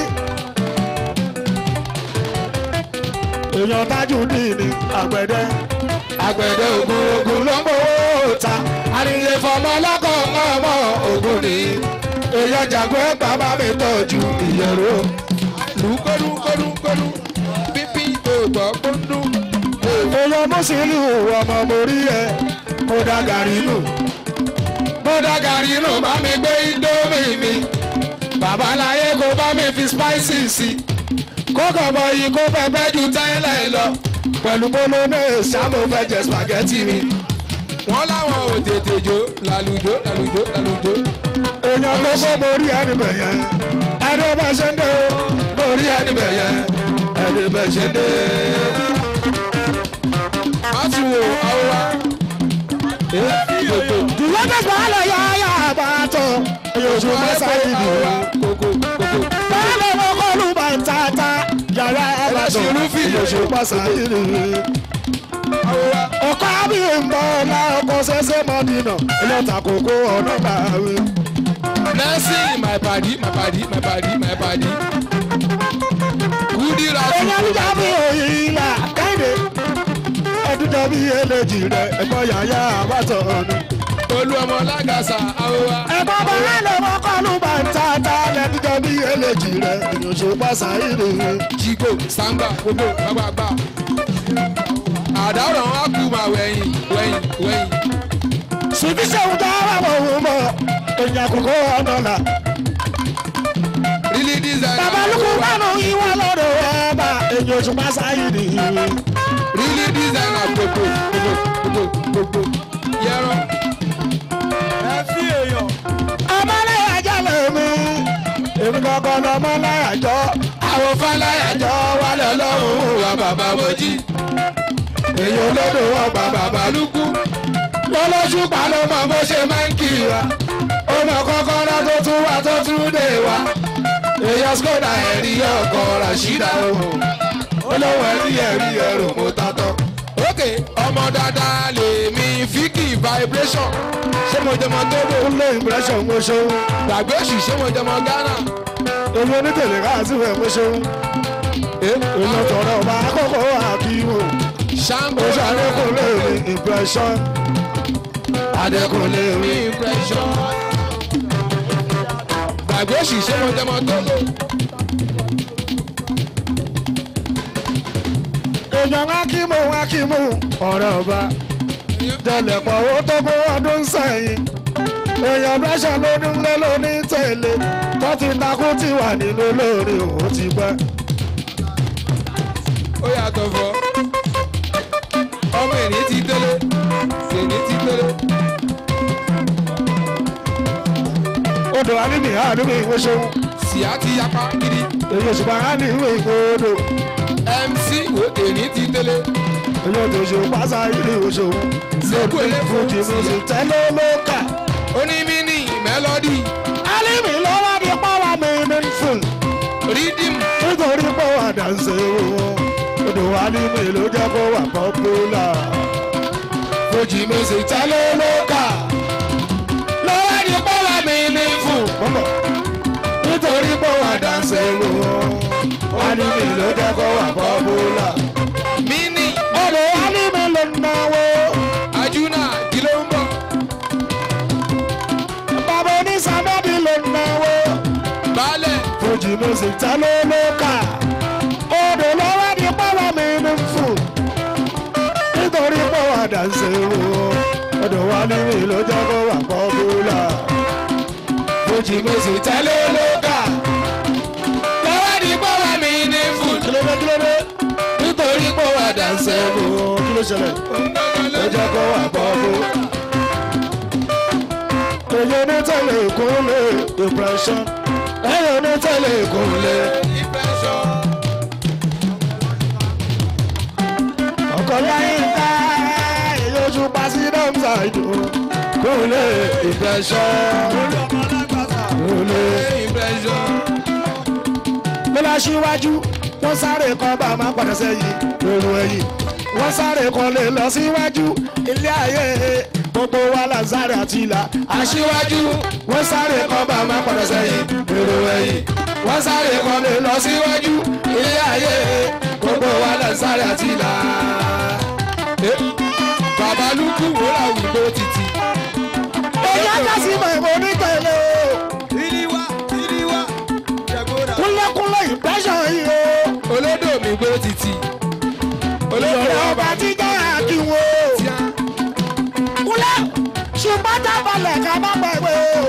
èèyàn tájú ní ní àgbẹ̀dẹ. àgbẹ̀dẹ ògùn ògùn ló ń owó ta àríyé fọmọ lọ́kọ̀ ọmọ ògùn ní. èèyàn jàǹgọ́ ẹgbàá bá mi tọ́jú ìyẹ̀rọ. lùkọ́lùkọ́lùkọ́lù pípí ògbọ́ kúndú. èèyàn mùsùlùmí ọmọ mórí ẹ mo dá gàrí nù. mo dá gàrí nù bá mi gbé índómì mi. babaláyé kò bá mi fi spicy sí. kókò mọ yìí kó fẹ́ fẹ́ ju tẹ́lẹ̀ lọ. pẹ̀lú bolognese sábò fẹ́ jẹ spaghetti mi. wọ́n láwọn ò tètè jó lálùjó lálùjó lálùjó. èèyàn gbogbo mórí ẹni bẹ̀yẹn ẹni ó bá ṣe ń dé o mórí ẹni bẹ̀yẹn ẹni bẹ́ẹ̀ ṣe dé. má ti wo àwòrán. dùwọ́ bẹ́ẹ̀ bá lọ yá yá bá tọ̀ ẹ̀yọ̀ oṣù mẹ́sàn-án yìí nìyẹn. kókó kókó. báyọ̀ ló kọ́ lù bá ń tata yàrá Ẹlẹ́sìn àbàdàn Rúfì. ẹ̀yọ̀ oṣù mẹ́sàn-án yìí nìyẹn. àwòrán. ọkọ àbí ìmọ̀ ọ̀la ọkọ̀ ṣẹṣẹ mọ́dínà ẹlẹ́ta kòkó ọ̀nà bàwẹ̀. Blessing my body my body my body my body. Kúdírà ẹ̀yà tún níjà bí òyìnlá kẹ́hìndé ẹ̀dúdọ̀ bí eléjì rẹ̀ ẹ̀kọ́ yàyà àbátọ̀ ọ̀nà. olú ọmọ lágàsà àwòrán. ẹ̀kọ́ bàbá lè wọ́n kọ́ lù bá ń tata ẹ̀dúdọ̀ bí eléjì rẹ̀ ẹ̀yọ̀ oṣù mẹ́sàn-án yìí nìyẹn. Jígò sàǹgbà gbogbo gbàgbàgbà. Àdáwòrán á kú mà wẹ̀yìn wẹ̀yìn wẹ̀yìn. Sùdí sẹ́wọ̀n tó wà wọ̀ wọ̀ mọ̀ èèyàn kòkó ọ̀nà là. Rílí dísáínà. Bàbá lukú bánu ìwọ lọ́dọ̀ ọba èèyàn oṣù Pásáyì nìyí. Rílí dísáínà gbogbo gbogbo gbogbo gbogbo. Yẹ́rọ. ẹ fi èèyàn. Ọmọláyàjọ́ lèmi, èmi kankan lọmọláyàjọ́. Àwọn fáláyàjọ́ wà lọ́lọ́run wa bàbá mojí. Èèyàn olódò ọgbà bàbá Bàbá lukú. Lọ́lọ́sù pa ló mọ bó ṣe máa ń kí wa. Ó mọ kọ́kọ́rọ́ tó tún wá tó tún dé wa. Èèyàn skoda ẹ̀rí ọkọ̀ Rashida ohun. Olówó ẹ̀rí ẹ̀rí ẹ̀rù mo tatọ́. Ókè ọmọ dáadáa lè mi fíkì vibration. Ṣé mo jẹmọ Togo? Kúnlé impression mo ṣeun. Gbàgbé òṣì ṣé mo jẹmọ Ghana? Èmi onítèlè káàsì rẹ̀ mo ṣeun. Èèyàn tọrọ ọba àkókò àkíwò. Ṣáńgó Mo ṣàlékúnlé mi impression. Adékúnlé mi. mi impression. Gbàgbé òṣì ṣé mo jẹmọ Togo? èèyàn akímù akímù ọ̀rẹ́ ọba jẹlẹ̀pọ̀ owó tó kó ọdún sẹ́yìn èèyàn bẹ́sẹ̀ lónìí lé lóní tẹ̀lé tó ti takú ti wà nínú lórí òun ti pẹ́. ó yàtọ̀ fọ́ ọmọ ènìyàn ti délé ènìyàn ti délé odò alímì àdúgbò ìwé ṣeun síá ti yapa gidi èyí òṣùpá á ní ìwé ìwé odò mc wo ènìyàn ti délé èyí òtò ṣe pàṣẹ ìlú ìwé ṣeun Sẹ́kù eléfò fújì sí. mo sì tẹ́lẹ̀ lókà. onímìnì mélòdì alímì ló wá di pọ́wọ́ mi ní fún rídìm nítorí pọ́wọ́ àdánsẹ́ wọn odò alímì ló jẹ́ kó wà pọ́pùlà. fojì music tẹ́lẹ̀ lókà lọ́wọ́ ní bọ́lá mi ní fún. bọ́bọ̀ nítorí pé wà dáńsẹ̀ wò wá ní mi ló jẹ́ kó wà pọ́pùlà. mini ọ̀dọ̀ wá ní mi ló náwó. ajuna kí ló ń bọ̀ bàbá onísàmọ́bí ló náwó. baálẹ̀ fojì music tẹ́lẹ̀ lókà ọ̀dọ̀ lọ́wọ́ ní bọ́lá mi ní fún. nítorí pé wà dáńsẹ̀ wò ọ̀dọ̀ wá ní mi ló jẹ́ kó wà pọ́pùlà. fojì music tẹ́lẹ̀ lóka lọ́wọ́ ní bọ́wọ́ mi ní fún kílódé kílódé nítorí pé wà dáńsẹ́ ó kí ló ṣẹlẹ̀ ó jẹ́ kó wà bọ́ọ̀bù. èyí ní tẹ̀lé ìkúnlẹ̀ depression èyí ní tẹ̀lé ìkúnlẹ̀ impression. ọkọ̀ láyé ká èyí oṣù president ṣàìdò kúnlẹ̀ depression olú ọmọ alágbàsà. kúnlẹ̀. impression. mo lọ síwájú wọ́n sáré kan bá a máa padà sẹ́yìn lóru ẹ̀yìn wọ́n sáré kan lè lọ síwájú ilé ayé gbogbo wa là ń sáré àti ìlà aṣíwájú wọ́n sáré kan bá a máa padà sẹ́yìn lóru ẹ̀yìn wọ́n sáré kan lè lọ síwájú ilé ayé gbogbo wa là ń sáré àti ìlà. bàbá lukú wòlá òyìnbó títì. èyí á ká sí mọ̀ ìmọ̀ onítẹ̀lé o ìrìwá ìrìwá jẹ̀gbọ́dà. kúnlẹ̀kúnlẹ̀ ìpẹ́sàn yìí o olódò mi gbó títì. ìyọ̀rọ̀ ọba tí jẹ́ àkíwò. tíá. kúlẹ̀ ṣùgbọ́n tábàlẹ̀ ká má gbàgbé o.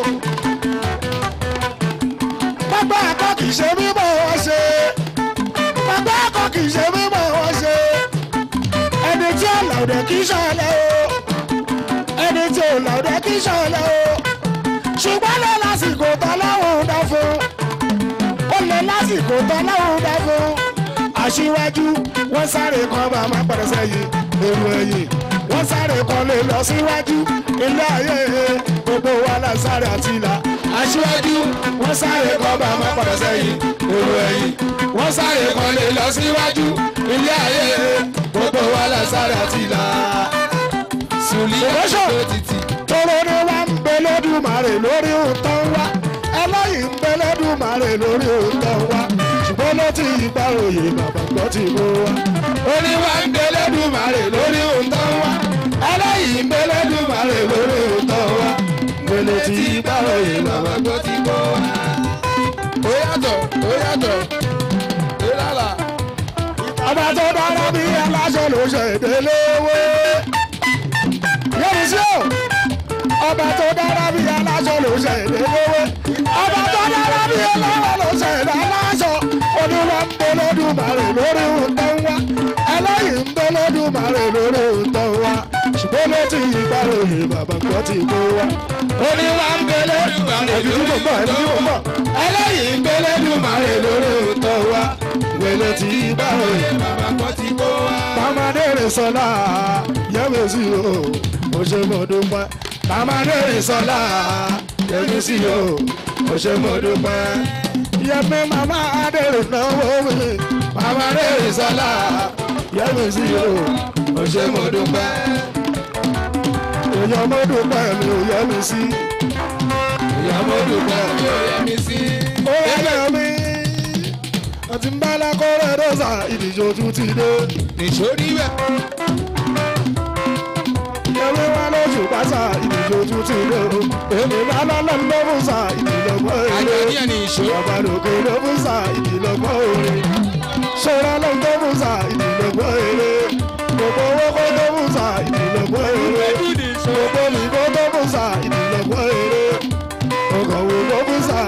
pápá ẹ̀kọ́ kì í ṣe mímọ̀ wọ́n ṣe. pápá ẹ̀kọ́ kì í ṣe mímọ̀ wọ́n ṣe. ẹni tí ò làwùdẹ kì í ṣọlẹ̀ o. ẹni tí ò làwùdẹ kì í ṣọlẹ̀ o. ṣùgbọ́n lè lásìkò tán láwọn ò dá fún. ó lè lásìkò tán láwọn ò dá fún. aṣíwájú wọ́n sáré kan bá máa padà sẹ́yìn èrò ẹ̀yìn wọ́n sáré kan lè lọ síwájú ilé ayé gbogbo wa la sáré àti ìlà aṣíwájú wọ́n sáré kan bá máa padà sẹ́yìn èrò ẹ̀yìn wọ́n sáré kan lè lọ síwájú ilé ayé gbogbo wa la sáré àti ìlà. sùlíyà Ìrọ́ṣọ̀. tó títì. tóró ni wá ń bẹ lódùmarè lórí òótọ́ wá ẹlẹ́yìn ń bẹ lódùmarè lórí òótọ́ wá ṣùgbọ́n ló ti ìgbà òye bàbá gbọ́ ti mú wá. oníwà ń bẹ lódùmarè lórí òótọ́ wá ẹlẹ́yìn ń bẹ lódùmarè lórí òótọ́ wá ṣùgbọ́n ló ti ìgbà òye bàbá gbọ́ ti mú wá. ó yàtọ̀ ó yàtọ̀ ó lálà. ọba tó dára bí aláṣọ ló ṣe délé wé. yẹ́nì sí o ọba tó dára bí aláṣọ ló ṣe délé wé. ọba tó dára bí aláṣọ ló ṣe aláṣọ. olúwa ń bẹ lódùmarè lórí òótọ́ wá. ẹlẹ́yìn ń bẹ lódùmarè lórí òótọ́ wá. ṣùgbọ́n ló ti yí gbàròyè bàbá gbọ́ ti kó wá. oníwà ń bẹ lódùmarè lórí òótọ́ wá. ẹlẹ́yìn ń bẹ lódùmarè lórí òótọ́ wá. wẹ́lẹ́ ti yí gbàròyè bàbá kan ti kó wá. Tamadere sọlá yẹ́mi sí o, mo ṣe mo dúpẹ́. Tamadere sọlá yẹ́mi sí o, mo ṣe mo dúpẹ́. Yẹ́mi màmá Adèrè náwó mi. Tamadere sọlá yẹ́mi sí o, mo ṣe mo dúpẹ́. Èèyàn mo dúpẹ́ mi ò yẹ́mi sí. Èèyàn mo dúpẹ́ mi ò ó yẹ mi sí. ó yẹ mi. Àti ń bá lákọ́rẹ́ dọ́sà ìdíje ojú ti dé. nìṣó níbẹ̀. Yẹ̀wé wa lóṣù pásá ìdíje ojú ti dé o. Èmi bá lọ́lọ́ ló fún sa ìdílọ́gbọ́n àjọ èrè. díẹ̀ ní ìṣó. Bàbá lòkè ló fún sa ìdílọ́gbọ́n èrè. Ṣọ́ra ló ń tó fún sa ìdílọ́gbọ́n èrè. Gbogbo owó kó tó fún sa ìdílọ́gbọ́n èrè. Gbogbo mi kó tó fún sa ìdílọ́gbọ́n èrè. Ọkọ̀ wo ló fún sa.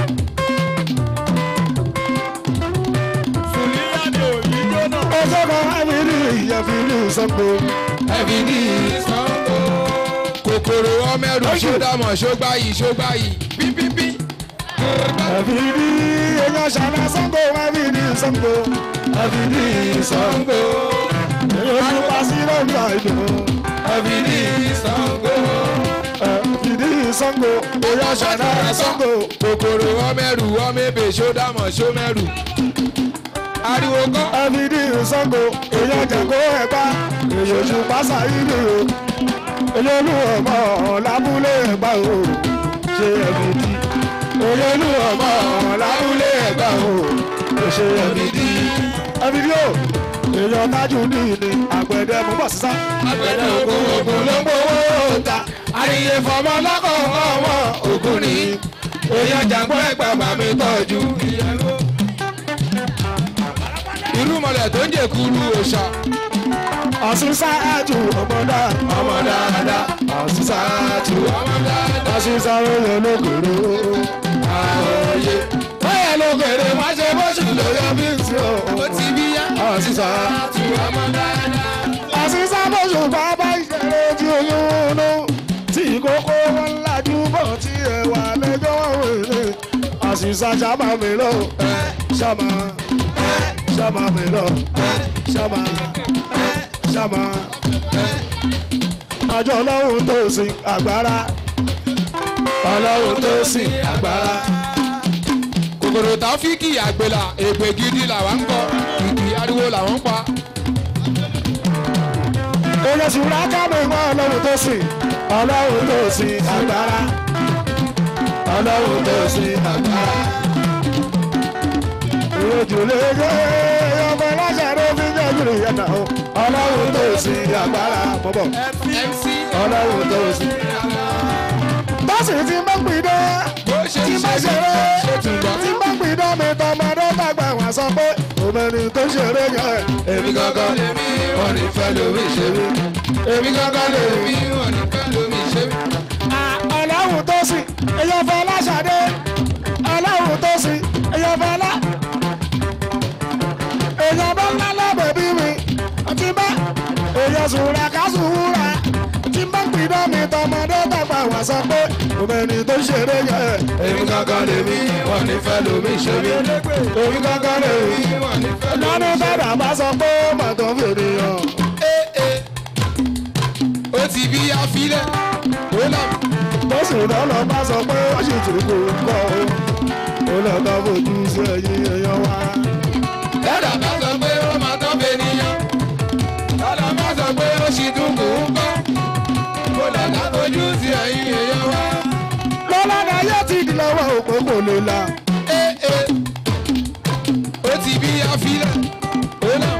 Sùlíyà ni òyìn jóná. Ọjọ́ kan á fi rí ìyẹ̀fì ní ìsọ́gbó. ẹbí ní ìsanwó. kòkòrò ọmọ ẹrù ṣódàmọ̀ ṣógbáyì ṣógbáyì pípípí. Ẹ̀fì ní èèyàn ṣàlá sọ́gbó wá fi ní ìsọ́gbó. Ẹ̀fì ní ìsọ́gbó. Èèyàn ló pa sí lọ́gbà ìdùnnú. ẹbí ní ìsanwó. Ìdí ìsọ́gbó, èèyàn ṣàlá sọ́gbó. kòkòrò ọmọ ẹrù ọmọ ebè ṣódàmọ̀ ṣómẹ́rù. ariwo kọ́. Ẹ̀fìdí ìsọ́gbó, èèyàn jẹ̀kọ́ ẹ̀pá. Èèyàn oṣù pásá ìlú o. Èèyàn olú ọmọ lábúlé ẹ̀gbá o. Ṣé ẹ̀fìdí? Èèyàn olú ọmọ lábúlé ẹ̀gbá o. Ṣé ẹ̀fìdí? Ẹ̀fìdí o. Èèyàn tájú ní ìní àgbẹ̀dẹ mú bọ̀ sísá. àgbẹ̀dẹ ògùn ògùn ló ń gbowó ta. àríyé fọmọ lọ́kọ̀ọ̀kan ọmọ ògùn ni. èèyàn jàǹgbọ́ ẹ̀gbà bàmí tọ́jú. irú mọ̀lẹ̀ tó ń jẹ̀kuru òòṣà. Ọ̀sùn sáájú ọmọdá. ọmọ dáadáa. Ọ̀sùn sáájú. ọmọ dáadáa. Ọ̀sùn sáré yẹn lókèrè. àròyé. Báyọ̀ lókèrè má ṣe bóṣù lórí ọbí tí o. ó ti bí yá. Ọ̀sùn sáájú. ọmọ dáadáa. àṣìṣà bóṣù bàbá ìṣẹ̀lẹ̀ tí oyún nú tí kókó wọn lajú bọ̀ tí ẹ wà lẹ́jọ́ wèrè àṣìṣà ṣàmà mi lọ ṣàmà ṣàmà mi lọ ṣàmà ṣàmà àjọ ọlọ́run tó sin agbára ọlọ́run tó sin agbára. kòkòrò táfíìkì àgbèlà èpè gidi làwọn ń kọ kìkì ariwo làwọn ń pa. Èyàn sì rà kámi mọ́ ọlọ́run tó sìn, ọlọ́run tó sìn agbára, ọlọ́run tó sìn agbára. Ìròjù lè gbé ọmọ aláṣàrò fi jẹ́ ìrìn yẹn náà, ọlọ́run tó sìn agbára. Bọ́bọ̀, mc ọlọ́run tó sìn. Bọ́sì ti máa ń pin dé, bó ṣe tí ń máa ṣe ṣeré, ṣe tún gbọ́. tí máa ń pin dé mi tọmọdé dàgbà wá sọ pé òmìnir tó ṣeré yẹn. èmi gangan lèmi wọn ní fẹ́ lómi ṣe mí. èmi gangan lèmi wọn ní fẹ́ lómi ṣe mí. ọlọ́run tó sìn èyàn fọlá ṣàdé ọlọ́run tó sìn èyàn fọlá èyàn bá ńlá lábẹ́ bí mi tí bá èyàn sùúrà ká sùúrà tí bá ń pidán mi tọmọ tọmọdé tàgbà wá sọ pé òmìnir tó ṣeré yẹ. èmi kankan lèmi wọn ní fẹ́ lómi ṣe mí èmi kankan lèmi wọn ní fẹ́ lómi lọ́dún ṣe tọ́dà bá sọ pé màtọ́ fèrè yàn. mí. ó ti bí afílẹ̀ ó là bọ́sù lọ́lọ́ bá sọ pé ó sì tún kò ń kọ́ o. ó lọ bá fojú sí ẹyin èèyàn wa. lẹ́dà bá sọ pé ó máa tán bẹ níyàn lọ́dà bá sọ pé ó sì tún kò ń kọ́ kó lọ́dà fojú sí ẹ̀yìn èèyàn wá. lọ́lá ni ayé ti di lọ́wọ́ òpó kò lè la. ó ti bí afílẹ̀ ó là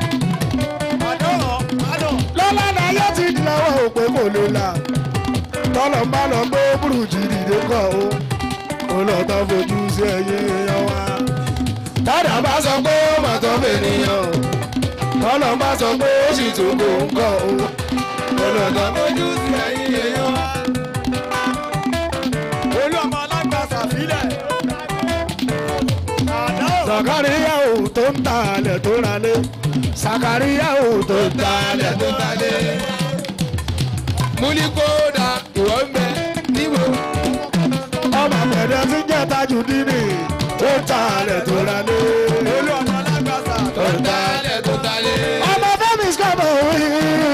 lọ́lá ni ayé ti di lọ́wọ́ òpó kò lè la. tọ́lọ̀ ń bá lọ gbé burújí dìde kọ́ o. ó lọ tán fojú sí ẹyin èèyàn wa. lọ́dà bá sọ pé ó máa tán bẹ níyàn tọ́lọ̀ ń bá sọ pé ó sì tún kò ń kọ́ o. kó lọ́dà fojú sí ẹ̀yìn èèyàn wá. olú ọmọ alágbàsà fílẹ̀. àná ò sàkáríyà ò tó ń ta alẹ̀ tó ra lé. sàkáríyà ò tó ń ta alẹ̀ tó ra lé. múlíkódà ìwọ ń bẹ níbo ọmọ pẹ̀lẹ́ tí ń jẹ́ tajú dínì tó ń ta alẹ̀ tó ra lé. olú ọmọ alágbàsà. tó ń talẹ̀ tó talẹ̀. ọmọ fẹ́mi sọ́mọ̀ òyì.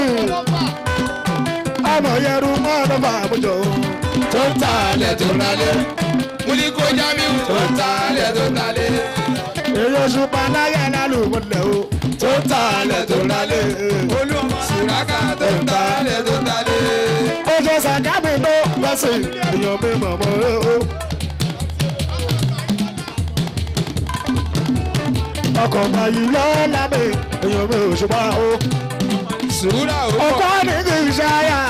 ọmọ yẹru mọ́ ọ̀nàmọ́ àmújọ. tó ń talẹ̀ tó talẹ̀. múlíkó jamiu tó ń talẹ̀ tó talẹ̀. èyí oṣù panáyà lálùmọ́lẹ̀ o. tó ń ta alẹ̀ tó ra lé. olú ọmọ sùràkà tó ń talẹ̀ tó talẹ̀. oṣù sàkámi tó lọ́sìn èèyàn mi mọ̀mọ́ o. ọkọ̀ báyìí lọ́la mi èèyàn mi ò ṣùgbọ́n o. sùúrà ó ọkọ pọ̀. ní kì í ṣáyà.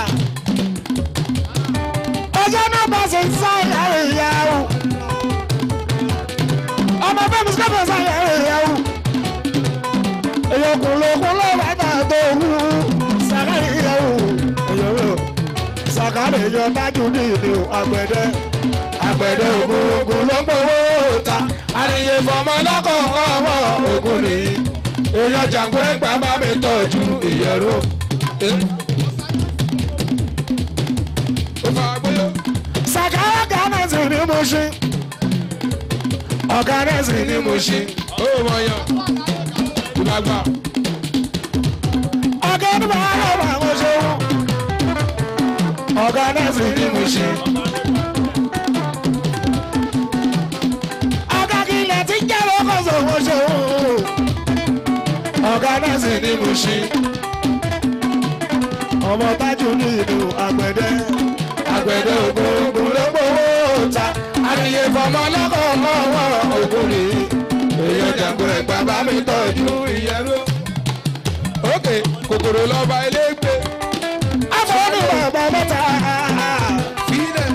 ọjọ́ náà bá ṣe ń sáyà ìyàwó. ọmọ fẹ́mi sọ́kọ̀ sáyà ìyàwó. èèyàn kò ló kó ló wà náà tó wú. sàkárì ìyàwó. èèyàn rẹ̀ sàkárì èèyàn tájú ní ìlú àgbẹ̀dẹ. àgbẹ̀dẹ ògùn ògùn ló gbowó ta. àríyé fọmọ lọ́kọ̀ ọmọ ògùn nìyí. èèyàn jàǹgbọ́ ẹgbàá bá mi tọ́jú ìyẹ̀rọ. ó fà gbóyò. Sàkárà gánàsì ni mo ṣe. Ọ̀gánàsì ni mo ṣe. ó mọ yan. ìgbàgbà. Ọ̀gá ni màá lọ bá mo ṣe wọ́n. Ọ̀gánàsì ni mo ṣe. Ọ̀gá kí ilẹ̀ tí ń jẹ́ lókòso mo ṣe wọ́n. Ọ̀gánàsì ni mo ṣe. Ọmọ tájú ní ìlú àgbẹ̀dẹ. Àgbẹ̀dẹ ògùn ló gbowó ta. Àríyé fọmọ lọ́kọ̀ọ́kọ́ wọn ògùn nìyí. Èèyàn jàǹgbọ́ ẹ̀gbá bá mi tọ́jú ìyẹ́rú. ókè kòkòrò lọ́ba elégbé. Afọ́nù bàbá mẹ́ta. fílẹ̀.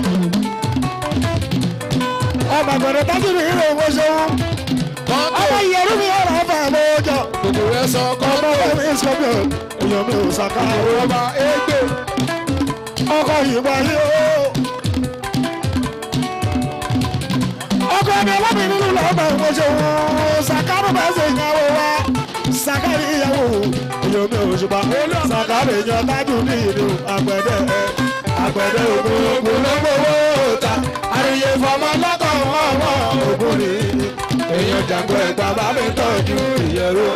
Ọmọ àgbẹ̀dẹ tájú ní ìlú owó ṣeun. mọ́tò Ọmọ ìyẹ̀rú mi ọ̀rọ̀ ọ̀fà lójọ. kòkòrò ẹ̀ sọ Ọmọ kọ́ńtò. bẹ́ẹ̀ mi sọ́kọ̀. Èèyàn mi ò sàkà. ọba égbè. Ọkọ̀ ìgbà yìí o. Ọkọ̀ ẹni ọlọ́mìn nínú lọ́gbà ìwọ ṣeun. Sàkárù bá ṣe ìyàwó wa. Sàkárì ìyàwó. Èèyàn mi ò ṣùgbọ́n. Sàkárì èèyàn tájú ní ìlú àgbẹ̀dẹ. Àgbẹ̀dẹ ògùn ògùn ló gbowó ta. Àríyé fọmọ lọ́kọ̀ wọ́n wọ́n ògùn ni. Èèyàn jàǹgbọ́ ẹ̀gbá bá mi tọ́jú ìyẹ̀rú.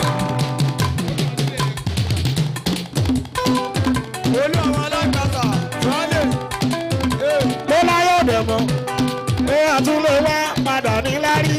olú ọmọ alágbàsà. sọ́lẹ̀. ló láyé òde mọ́ pé àtúnlé wá padà ní lárí.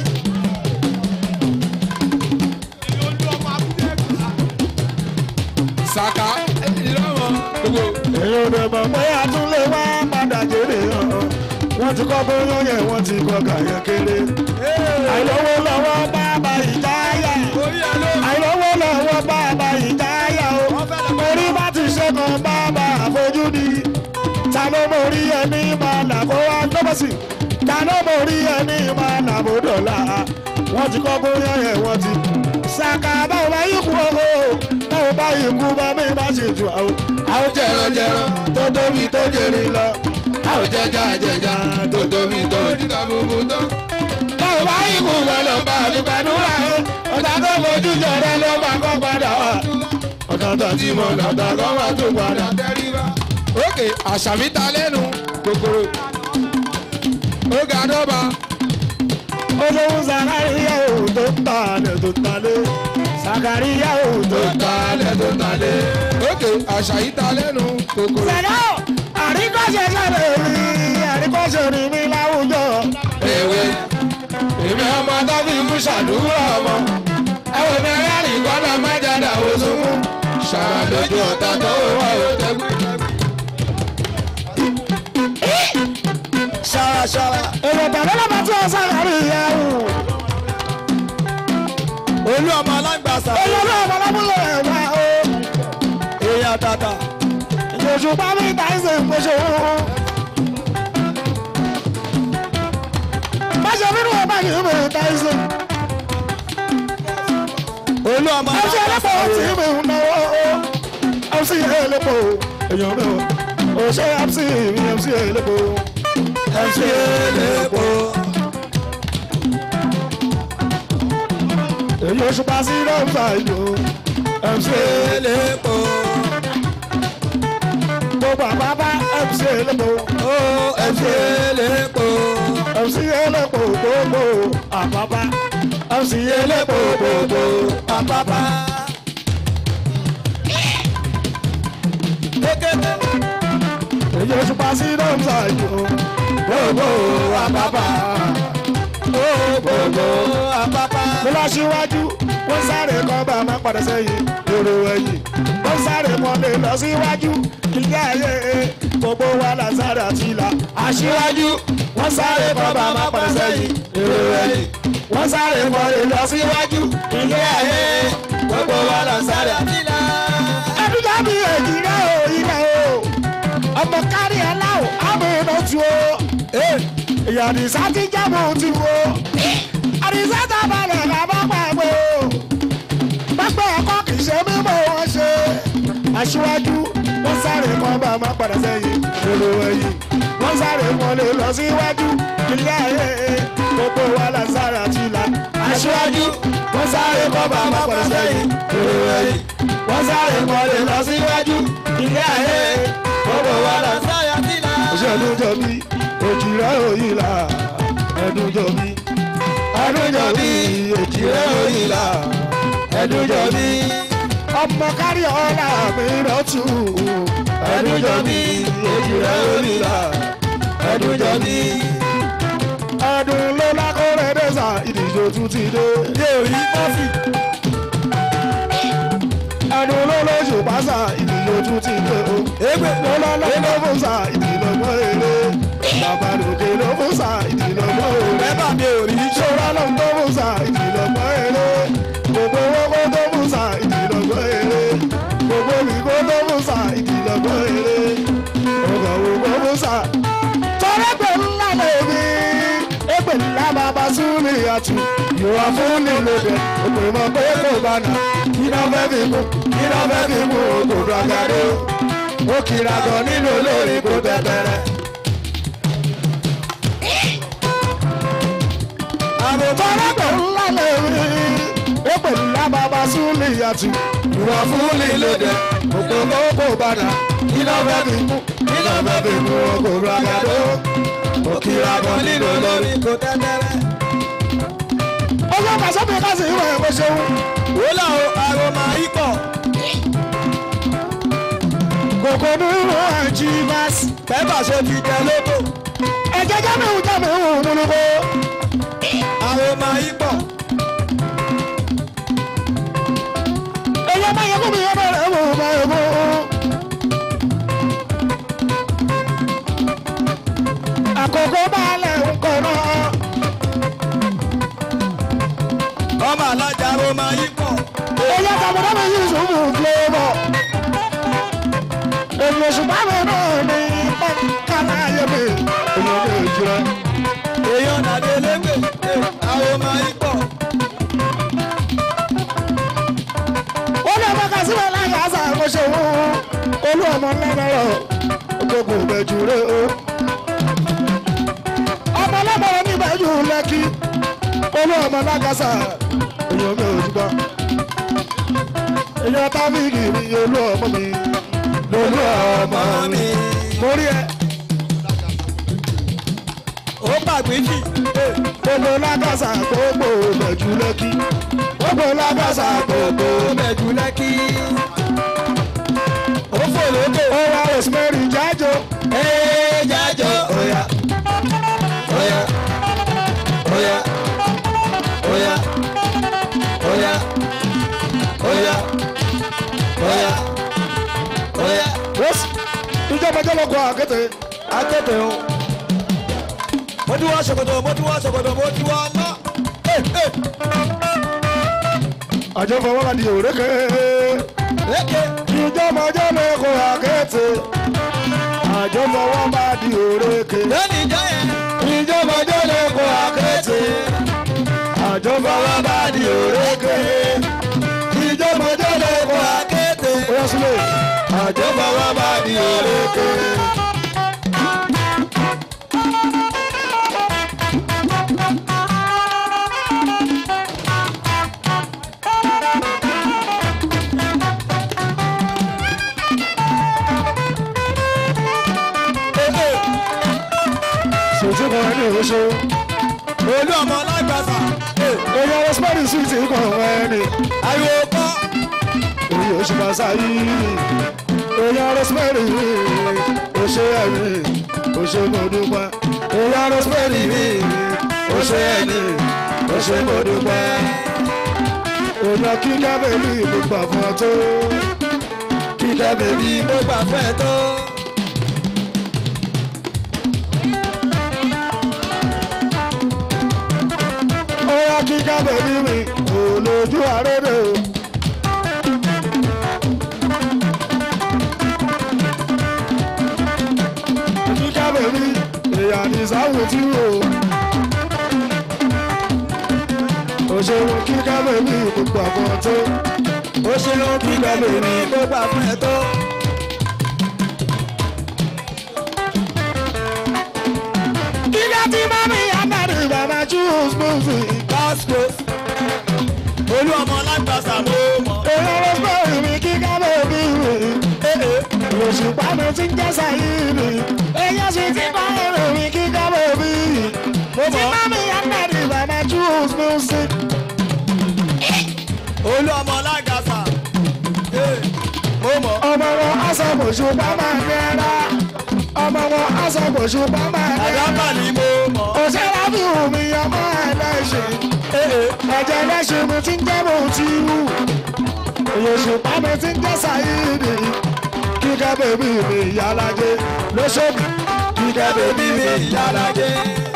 olú ọmọ abúlé kà. saka ìlọ́wọ́ gbogbo. èyí òde mọ́ pé àtúnlé wá padà jèrè hàn. wọ́n ti kọ́ bóyá yẹn wọ́n ti kọ́ gàyẹ kéré. àìlówó lọ́wọ́ bàbá ìjáyà. orí ẹ ló. àìlówó lọ́wọ́ bàbá ìjáyà o. orí bá ti ṣe kan bàbá àfojúdi. ta ló mórí ẹni máa là kó wá lọ́bọ̀sì. ta ló mórí ẹni máa là bó dọ̀la. wọ́n ti kọ́ bóyá yẹn wọ́n ti. sàkà báwo bá yí kú o. báwo bá yí kú bá mi bá ṣe jù àwọn. àwọn jẹranjẹran tó tóbi tó jèrè lọ. àwọn jẹjà jẹjà tó tóbi tó jù dídá gbogbo tán. báwo bá yí kú wọn lọ bá mi gbàdúrà o. ọ̀tá tó fojú jọrẹ ló bá kọ́ padà wá. ọ̀tá tó ti mọ̀ lọ́tà kọ́ wá tó padà. tẹríba. ókè àṣàmì ta lẹ́nu kò kòkòrò ó ga dọ́ba olóhùn sàkáríyà ò tó ń ta alẹ̀ tó ń talẹ̀ sàkáríyà ò tó tó ń ta talẹ̀ tó talẹ̀ ókè àṣà yìí ta lẹ́nu kòkòrò Sẹ̀dá àríkọ́ṣe sẹ́lẹ̀ mi àríkọ́ṣe ni mi láwùjọ. ewé èmi ọmọ tó fi mú ṣàdúrà ọmọ ẹwọ mi rẹ́rìn kọ́nà má jáde àwọn sunkún ṣàrà lójú ọ̀tá tó wà ó tẹ́gbẹ́. ṣaraṣara Èrò tàbí lọ́ba tí wọ́n sàkáríyà ò. olú ọmọ alágbàsà Olórí ọmọ lábúlé ẹ̀ wá o. èèyàn tàtà Ìjòjò bá mi ta ẹsẹ̀ ìpèsè òun. Máṣe nínú ọba yìí mi ta ẹsẹ̀. olú ọmọ Ọtí ẹlẹ́pọ̀ tí mi ń náwó o. Ọtí ẹlẹ́pọ̀ èèyàn mi o. Òṣè àti mi ọtí ẹlẹ́pọ̀. ẹ̀ṣẹ̀ elépo Èyí oṣù pa sí lọ́ọ̀fà ìlú. MC elépo gbogbo àbábá MC ẹlẹ́pọ̀. ó ẹ̀ṣẹ̀ elépo MC ẹlẹ́pọ̀ gbogbo àbábá. MC ẹlẹ́pọ̀ gbogbo àpápá. kékeré èyí oṣù pa sí lọ́ọ̀fà ìlú. Gbogbo àbábá. gbogbo àpápá. mo lọ síwájú wọ́n sáré kan bá máa padà sẹ́yìn èrò ẹ̀yìn wọ́n sáré kan lè lọ síwájú ilé ayé gbogbo wa là sáré àti ìlà aṣíwájú wọ́n sáré kan bá máa padà sẹ́yìn èrò ẹ̀yìn wọ́n sáré kan lè lọ síwájú ilé ayé gbogbo wa là sáré àti ìlà. ẹdúgbà mi èjì rẹ o ilẹ̀ o ọmọ kárí ẹ láwọ àmì iná tu o ìyá àdìsá ti jábọ̀ ti wo àdìsá tá a balẹ̀ ká bá pàgbé o pápẹ́ ẹ̀kọ́ kì í ṣe mímọ́ wọn ṣe aṣíwájú wọ́n sáré kan bá máa padà sẹ́yìn lólo ẹ̀yìn wọ́n sáré kan lè lọ síwájú ilé ayé gbogbo wa là ń sáré àti ìlà aṣíwájú wọ́n sáré kan bá máa padà sẹ́yìn lólo ẹ̀yìn wọ́n sáré kan lè lọ síwájú ilé ayé gbogbo wa là ń sáré àti ìlà. òṣèlú jọ bí òjìrẹ́ òyìnlá ẹ̀dùn jọ bí ẹ̀dùn jọ bí òjìrẹ́ òyìnlá ẹ̀dùn jọ bí ọmọ kárí ọ̀la mi lọ́tù ẹ̀dùn jọ bí òjìrẹ́ òyìnlá ẹ̀dùn jọ bí ẹ̀dùn ló lákọ̀ọ́rẹ́ dẹ́sà ìdíjọ́ tún ti dé. yé orí kọfí ẹ̀dùn ló lóṣù pásá ìdíjọ́ tún ti dé o. égbè ló lọ́lọ́ ló fún sa ìdílọ́gbọ́n èrè bàbá lòkè ló fún sa ìdílọ́gbọ́n èrè. mẹ́fà mi ò rí ṣọ́ra ló ń tó fún sa ìdílọ́gbọ́n èrè gbogbo owó tó fún sa ìdílọ́gbọ́n èrè gbogbo ìgò tó fún sa ìdílọ́gbọ́n èrè ọgọ̀ ògbó fún sa. tọ́lá pé ńlá lèmi èpè ńlá bàbá súnlé àtù ìwà fún nílò bẹ òpè mọ pé kò bá nà iná fẹ́ fi kú iná fẹ́ fi kú òkòdó àgàdo ó kira gan nínú olórí kò tẹ̀tẹ̀rẹ̀. àbùtọ́lẹ́pẹ̀ ńlá lèmi èpè ńlá bàbá súnlé àtù ìwà fún nílò bẹ òpè mọ kò bá nà iná fẹ́ fi kú iná fẹ́ fi kú òkòdó àgàdo ó kira gan nínú olórí kò tẹ́tẹ́rẹ́. ọjọ́ kàṣọ́bì kásì ìwé ẹ̀kọ́ ṣeun. wòlá o àròmà ikọ̀ kòkó ní ìwé ẹ̀jì báàsì. kẹ́fà ṣe ti jẹ lóko ẹ̀jẹ̀ jámẹ̀hún jámẹ̀hún múlùkọ́. àròmà ikọ̀ èyí ọmọ yẹn fún mi yẹn bẹ̀rẹ̀ mú ọmọ yẹn mú. àkókò balẹ̀ ńkọ náà. ọmọ alájà àròmà ikọ̀ èyí àtàwọn mi yìí sùn mú fúlẹ́bọ̀. èyí oṣù báwọn náà ní pọ́nkálá yẹn mi. èyí ọmọ yẹn jẹ́. èèyàn dàdé lẹ́gbẹ̀ àròmà ikọ̀ ó ní ọmọ kan síbẹ̀ láyé àṣà àkọsẹ̀ òun olú ọmọ lẹ́nàrọ̀ gbogbo ìbẹ̀jù rẹ̀ o. ọmọ lẹ́bọ̀rọ̀ ní ìbẹ̀jù lẹ́kí olú ọmọ lágàṣà èèyàn mi ò dúpọ̀. èèyàn tábìlì mi olú ọmọ mi lolú ọmọ mi. mo rí ẹ màgbéjì. gbogbo lágàsà gbogbo bẹ̀jú lẹ́kí gbogbo lágàsà gbogbo mẹ̀jú lẹ́kí. ó fò lókè. ó wá rosemary jájọ ee jájọ. oya oya oya oya oya oya oya oya. rose ìjọba jọlọkọ àkété akéde o. mo ti wá ṣòkòtò mo ti wá ṣòkòtò mo ti wá ná. àjọ fọwọ́ra di òrékè lékè. ìjọba jọlọkọ àkété àjọ fọwọ́ra di òrékè lónìí jọ yẹn. ìjọba jọlọkọ àkété àjọ fọwọ́ra di òrékè ìjọba jọlọkọ àkété. akéde. ó yẹ sílẹ̀ àjọ fọwọ́ra di òrékè. sòtú kan ẹni òṣè olú ọmọ alágbàsà. èyí ọwọ́ spẹ́ẹ̀lì sí ti kàn ẹni ariwo kọ́. èyí oṣù pàṣẹ yìí èyí ọwọ́ spẹ́ẹ̀lì òṣè ẹni òṣè mọ̀dúpẹ́ èyí ọwọ́ spẹ́ẹ̀lì òṣè ẹni òṣè mọ̀dúpẹ́ èyí kíkẹ́ bèbí gbogbo àfọ̀n tó kíkẹ́ bèbí mo gbà fẹ́ tó. ó yá kíkẹ́ bèbí mi kò lójú àrédè o. kíkẹ́ bèbí èèyàn ní sáwùn tí o. ó ṣeun kíkẹ́ bèbí gbogbo àfọ̀n tó ó ṣeun kíkẹ́ bèbí mo gbà fẹ́ tó. kíkẹ́ tí mọ́mí àmàlì bàbá choose music. Gospel. olú ọmọ alágbàsà mo mọ̀. èèyàn ló gbọ́ mi kíkẹ́ bèbí mi. òṣùpá mi ti ń jẹ́ sàyíìnì. èèyàn sì ti bá èrò mi kíkẹ́ bèbí. mo tí mọ̀. mọ́mí àmàlì bàbá choose music. olú ọmọ alágbàsà. mo mọ̀. ọmọ wọn aṣọ́gbòṣùpá máa ń rẹ́ra. ọmọ wọn aṣọ́gbòṣùpá máa ń rẹ́ra. àdábà ni mo mọ̀. òṣèré bí omi ọmọ ẹlẹ́ṣin. ẹ̀jẹ̀ ẹlẹ́ṣin mi ti ń jẹ́ mo ti wù. òṣùpá mi ti ń jẹ́ sàyíìnì. kíkẹ́ bèbí mi ìyálàjẹ lóṣòdì. kíkẹ́ bèbí mi ìyálàjẹ.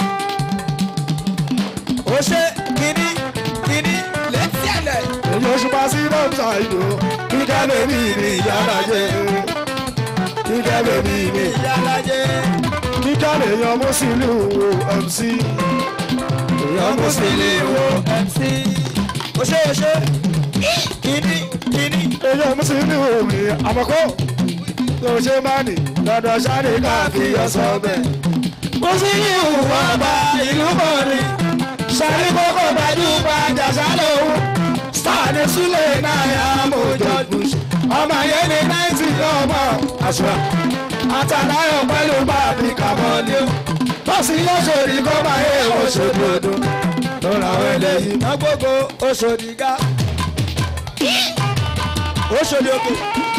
ó ṣe kíní kíní létí ẹ̀lẹ̀. èyí òṣùpá sí lọ́ọ̀tà ìlú. kíkẹ́ bèbí mi ìyálàjẹ. kíkẹ́ bèbí mi. ìyálàjẹ. kíkẹ́ lèèyàn mú sílùú mc. èèyàn mú sílùú wo mc. ó ṣe ó ṣe kíní kíní. èèyàn mú sílùú mi àmọ́kọ́. tó ṣe máa nì lọ́dọ̀ sáré káàkiri ọ̀sán bẹ́ẹ̀. mú sílùú ọba ìlú kọrin. sáré kókó gbajúgbajà sálòwò. sáàdì súlẹ̀ náà yà mọ̀ jọ́dún. ọmọ yẹn ní náìtì ọmọ àṣùwà. àtàláyọ̀ pẹ̀lú bàbí kàmọ́lé o. bọ́sì yóò ṣòrí kó máa yẹ oṣooṣù ọdún. lọ́la àwọn eléyìí. iná gbogbo oṣòdì ga. oṣòdì òkè.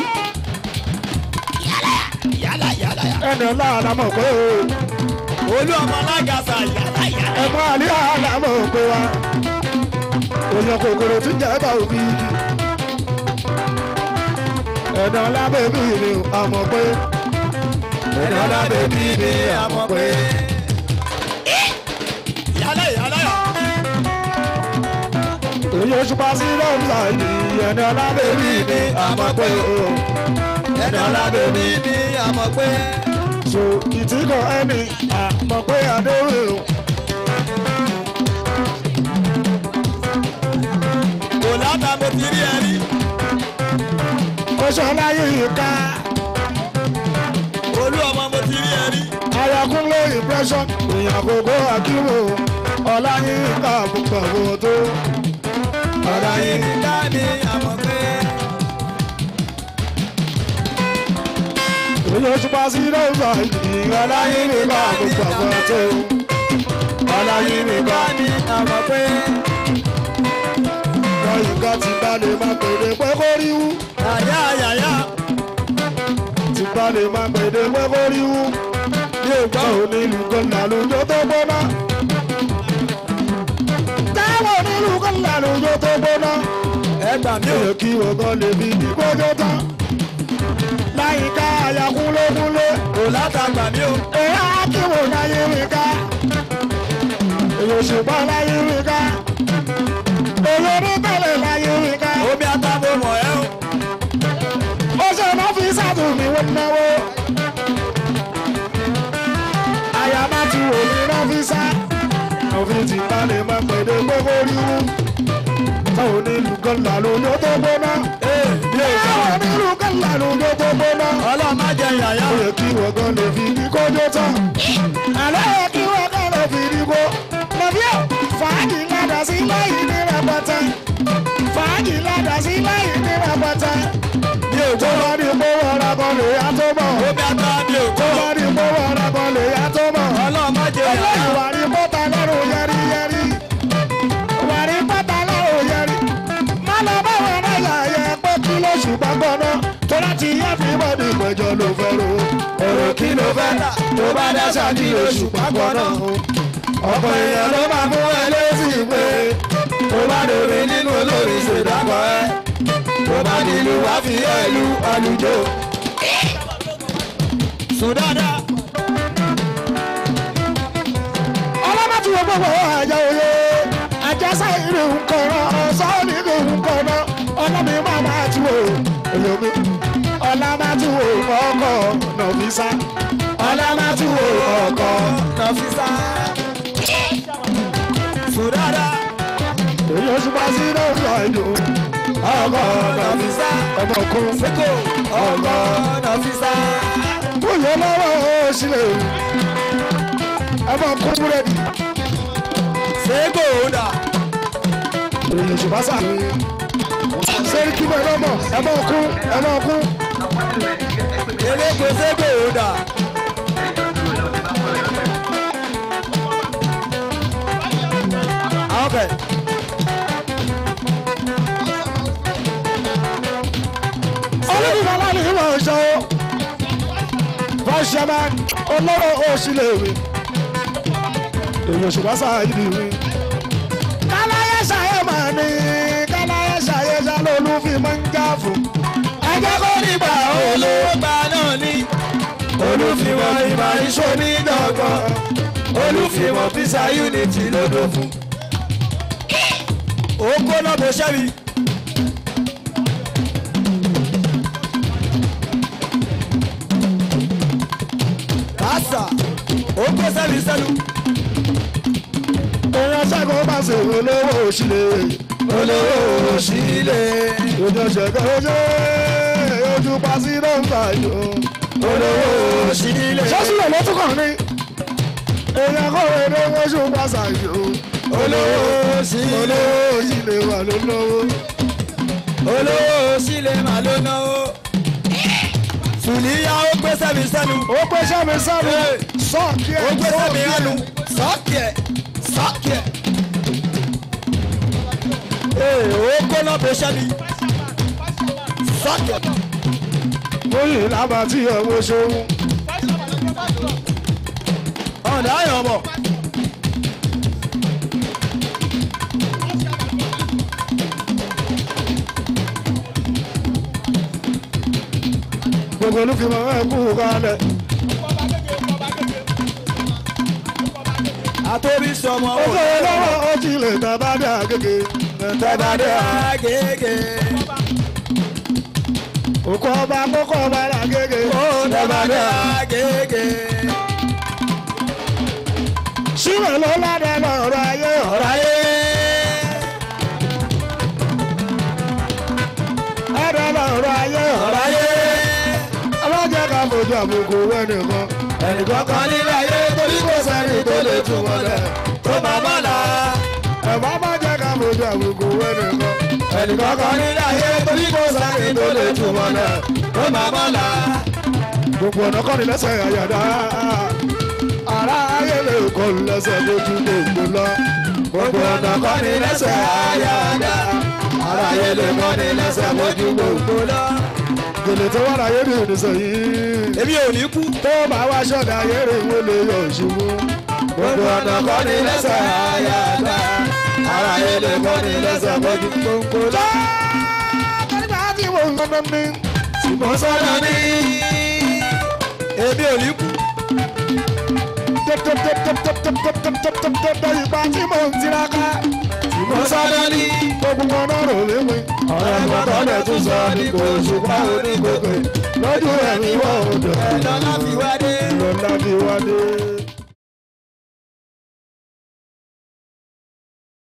yálà yálà yálà. ẹnì ọ̀la àlámọ̀ pé o. olú ọmọ alágàsà yálà yálà. ẹ̀gbọ́n àlẹ́ àlámọ̀ pé wa. èèyàn kòkòrò tí ń jẹ́ bá òbí igi. ẹ̀nà ọ̀la bèbí mi àmọ̀ pé. ẹ̀nà ọ̀la bèbí mi àmọ̀ pé. yálà yálà yálà. èyí oṣù pa sí lọ́ọ̀mùsà yìí ẹ̀nà ọ̀la bèbí mi àmọ̀ pé o. ẹ̀nà ọ̀la bèbí mi. ní àmọ̀ pé. so ìtìkọ̀ ẹni àmọ̀ pé àdéhùn o. kò látà mo ti rí ẹ rí. oṣù ọláyé yìí ká olú ọmọ mo ti rí ẹ rí. ayakunle impression èèyàn gbogbo akíwò ọláyé ká gbogbo àwọn tó. ọláyé ká ní àmọ̀ pé. èyí oṣù pa sí lọ́ọ̀mùsà yìí ọláyé ká gbogbo àwọn tó. aláyé mi ká ní àmọ́ pé láyìíká ti bá lè má pèdè pé kó rí wú yàyà yàyà ti bá lè má pèdè pé kó rí wú mi ò gbọ́ táwọn onílù kan làlùjọ tó gbóná táwọn onílù kan làlùjọ tó gbóná ẹ gbà mí ó ò yẹ kí ọgán lè fi ìgbọ́jọ́ tán láyìíká àyà kúnlékúnlé kò látàgbà mí ò èyí á kí wò láyé mi ká èyí òṣùpá láyé mi ká èyí onítẹ̀lẹ̀ láyé mi ká omi àtàbò mọ̀ ẹ́ o ó ṣe náà fi sàtúnmí wọn náwó àyà má tu òní náà fi sá òfin ti balẹ̀ máa pẹ̀lẹ́ gbogbo ríru táwọn onílù kan làlójó tó gbóná ee mi ò gbọ́ táwọn onílù kan làlójó tó gbóná ọlọ́run má jẹ yàyà ó yẹ kí wọ́n gan lè fi ní kójó tán àlẹ́ yẹ kí wọ́n gan lè fi ní kó lọ́bí ọ̀ fàájì ládàá sí láyé ní rẹpẹtẹ fàájì ládàá sí láyé ní rẹpẹtẹ mi ò tó gbọ́ bá ní gbówó ọ̀rá kan lè yá tó bọ̀ omi àtà mi ò tó gbọ́ bá ní gbówó ọ̀rá kan lè yá tó bọ̀ ọlọ́run má jẹ yàyà ìwà rí bọ́tà lọ́rùn yẹrí yẹrí ìwà rí bọ́tà lọ́rùn yẹrí má lọ bá wọn náà yà yẹ pé kí ló ṣùgbọ́n gbọ́ná tó láti yẹ fi bọ́ọ̀dì ìpẹ́jọ ló fẹ́ ro èrò kí ló fẹ́ tà tó bá dáṣà kí ló ṣùgbọ́n gbọ́ná ọ̀pọ̀ èèyàn ló máa fún ẹ lésì pé tó bá lórí nínú olórí ṣèdákọ̀ ẹ tó bá nílùú wá fi ẹ lu àlùjọ. sùn dáadáa ọlọ́mọ tí wọ́n gbogbo àjà òye àjẹsà ìrì nǹkan ọ̀sán nínú nǹkan náà ọlọ́mi máa máa tu o èyí ọlá máa tu o ọkọ̀ nọ̀fíìsà ọlá máa tu o ọkọ̀ nọfisa sùn dáadáa èyí oṣù bá sí lórí ọ̀dùn ọkọ̀ nọ̀fíìsà ọmọ kún seko ọkọ nọfisa bóyá lọ́wọ́ òṣìlẹ̀ ọmọ kún búrẹ́dì seko dà èyí oṣù bá sà sẹ́rí kí bẹ́ẹ̀ lọ́mọ ẹ̀mọ kún ẹ̀mọ kún. eléko seko dà àwọn bẹ̀ olùdíbọ̀lá ni ìwọ̀n ọ̀ṣọ́ fọ́ṣẹ́mà olóró òṣìlèwé èyí òṣùpá sáàyè wí. káláyé ṣàyè máa ní káláyé ṣàyè ṣàlólú fi máa ń já fún. ẹjẹ́ kó nígbà olóògbà náà ní olùfìwọ̀n ìmọ̀ ìṣòmí dọ̀gbọ̀n olùfìwọ̀n pisa unity lódò fún. oko náà bó ṣẹ́bi. kásà oko sẹ́bi sẹ́nu. èèyàn ṣẹ́gun bá ṣe olówó òṣìlèwé olówó òṣìlẹ̀ ojú ṣẹ̀kẹ́ ojú ojú pàṣí ló ń fà yó. olówó òṣìlẹ̀ sọ́sílẹ̀ ló tún kàn ní. èèyàn kò wé ní oṣù pàṣà yó. olówó òṣìlẹ̀ olówó òṣìlè wà ló lówó. olówó òṣìlẹ̀ mà ló náwó. sùlíyà ó gbé sẹ́mi sẹ́nu. ó pé sẹ́mi sẹ́mi sọ́ọ̀kì ẹ̀ ó gbé sẹ́mi sọ́ọ̀kì ẹnu. ẹ̀. sọ́ọ̀kì ẹ̀ sọ́ọ̀kì ẹ̀. ee ó kóná bó sẹ́mi. sọ́ọ̀kì ẹ̀. lóyè lábà tí ọwọ́ ṣòwò. ọ̀dà ayọ̀ bọ̀. gbogbo olúfimọ̀ ẹ̀ kú kalẹ̀. àtòrí sọmọ ó fẹ́ lọ́wọ́ ó ti lè tàbá dé àgègè. tàbá dé àgègè. òkú ọba kókó ọba làgègè. ó tàbá dé àgègè. sílẹ̀ ló ládẹ lọ́rọ̀ ayé ọ̀rọ̀ ayé. ẹ̀rọ lọ́rọ̀ ayé ọ̀rọ̀ ayé. ọlọ́jẹ́ ká fojú àbùkù wẹ́nìkan. ẹnìkan kan nílé ayé torí kò sẹ́ni tó lè tún wọlé. tó bá bá la. ẹ̀fọ́ bá jẹ́ ká fojú àbùkù wẹ́nìkan. ẹnìkan kan nílé ayé torí kò sẹ́ni tó lè tún wọlé. tó bá bá la. gbogbo ọ̀nà kọ́ni lẹ́sẹ̀ àyàdá. ara ayé lè kọ́ lẹ́sẹ̀ lójú gbogbo lọ. gbogbo ọ̀nà kọ́ ni lẹ́sẹ̀ àyàdá aráyé lè mọ́ ni lẹ́sẹ̀ mójú gbogbo lọ. gèlè tó wà láyé rí ìrìnsẹ̀ yìí. èmi ò ní kú. tó bá wá ṣọ̀dá ayé rè wọ́n lè yọ ṣubú. gbogbo ọ̀nà kọ́ ni lẹ́sẹ̀ àyàdá aráyé lè mọ́ ni lẹ́sẹ̀ mójú gbogbo lọ. nígbà tí mo ń lọ́nà ní. ṣùgbọ́n sọ́dọ̀ ní èmi ò ní kú. tẹ́tẹ́tẹ́tẹ́tẹ́tẹ́tẹ́tẹ́tẹ́ ìgbà tí mo ń tiraka. ṣùgbọ́n sọ́dọ̀ ní gbogbo kan náà rò lé mi. ọ̀rọ̀ ìgbọ́dọ̀ lẹ̀ tún sọ ní kò ṣùgbọ́n onígbòkè lójú ẹ̀mí wọ́n ò dùn. ẹ̀ lọ́lá fi wá dé. lọ́la fi wá dé.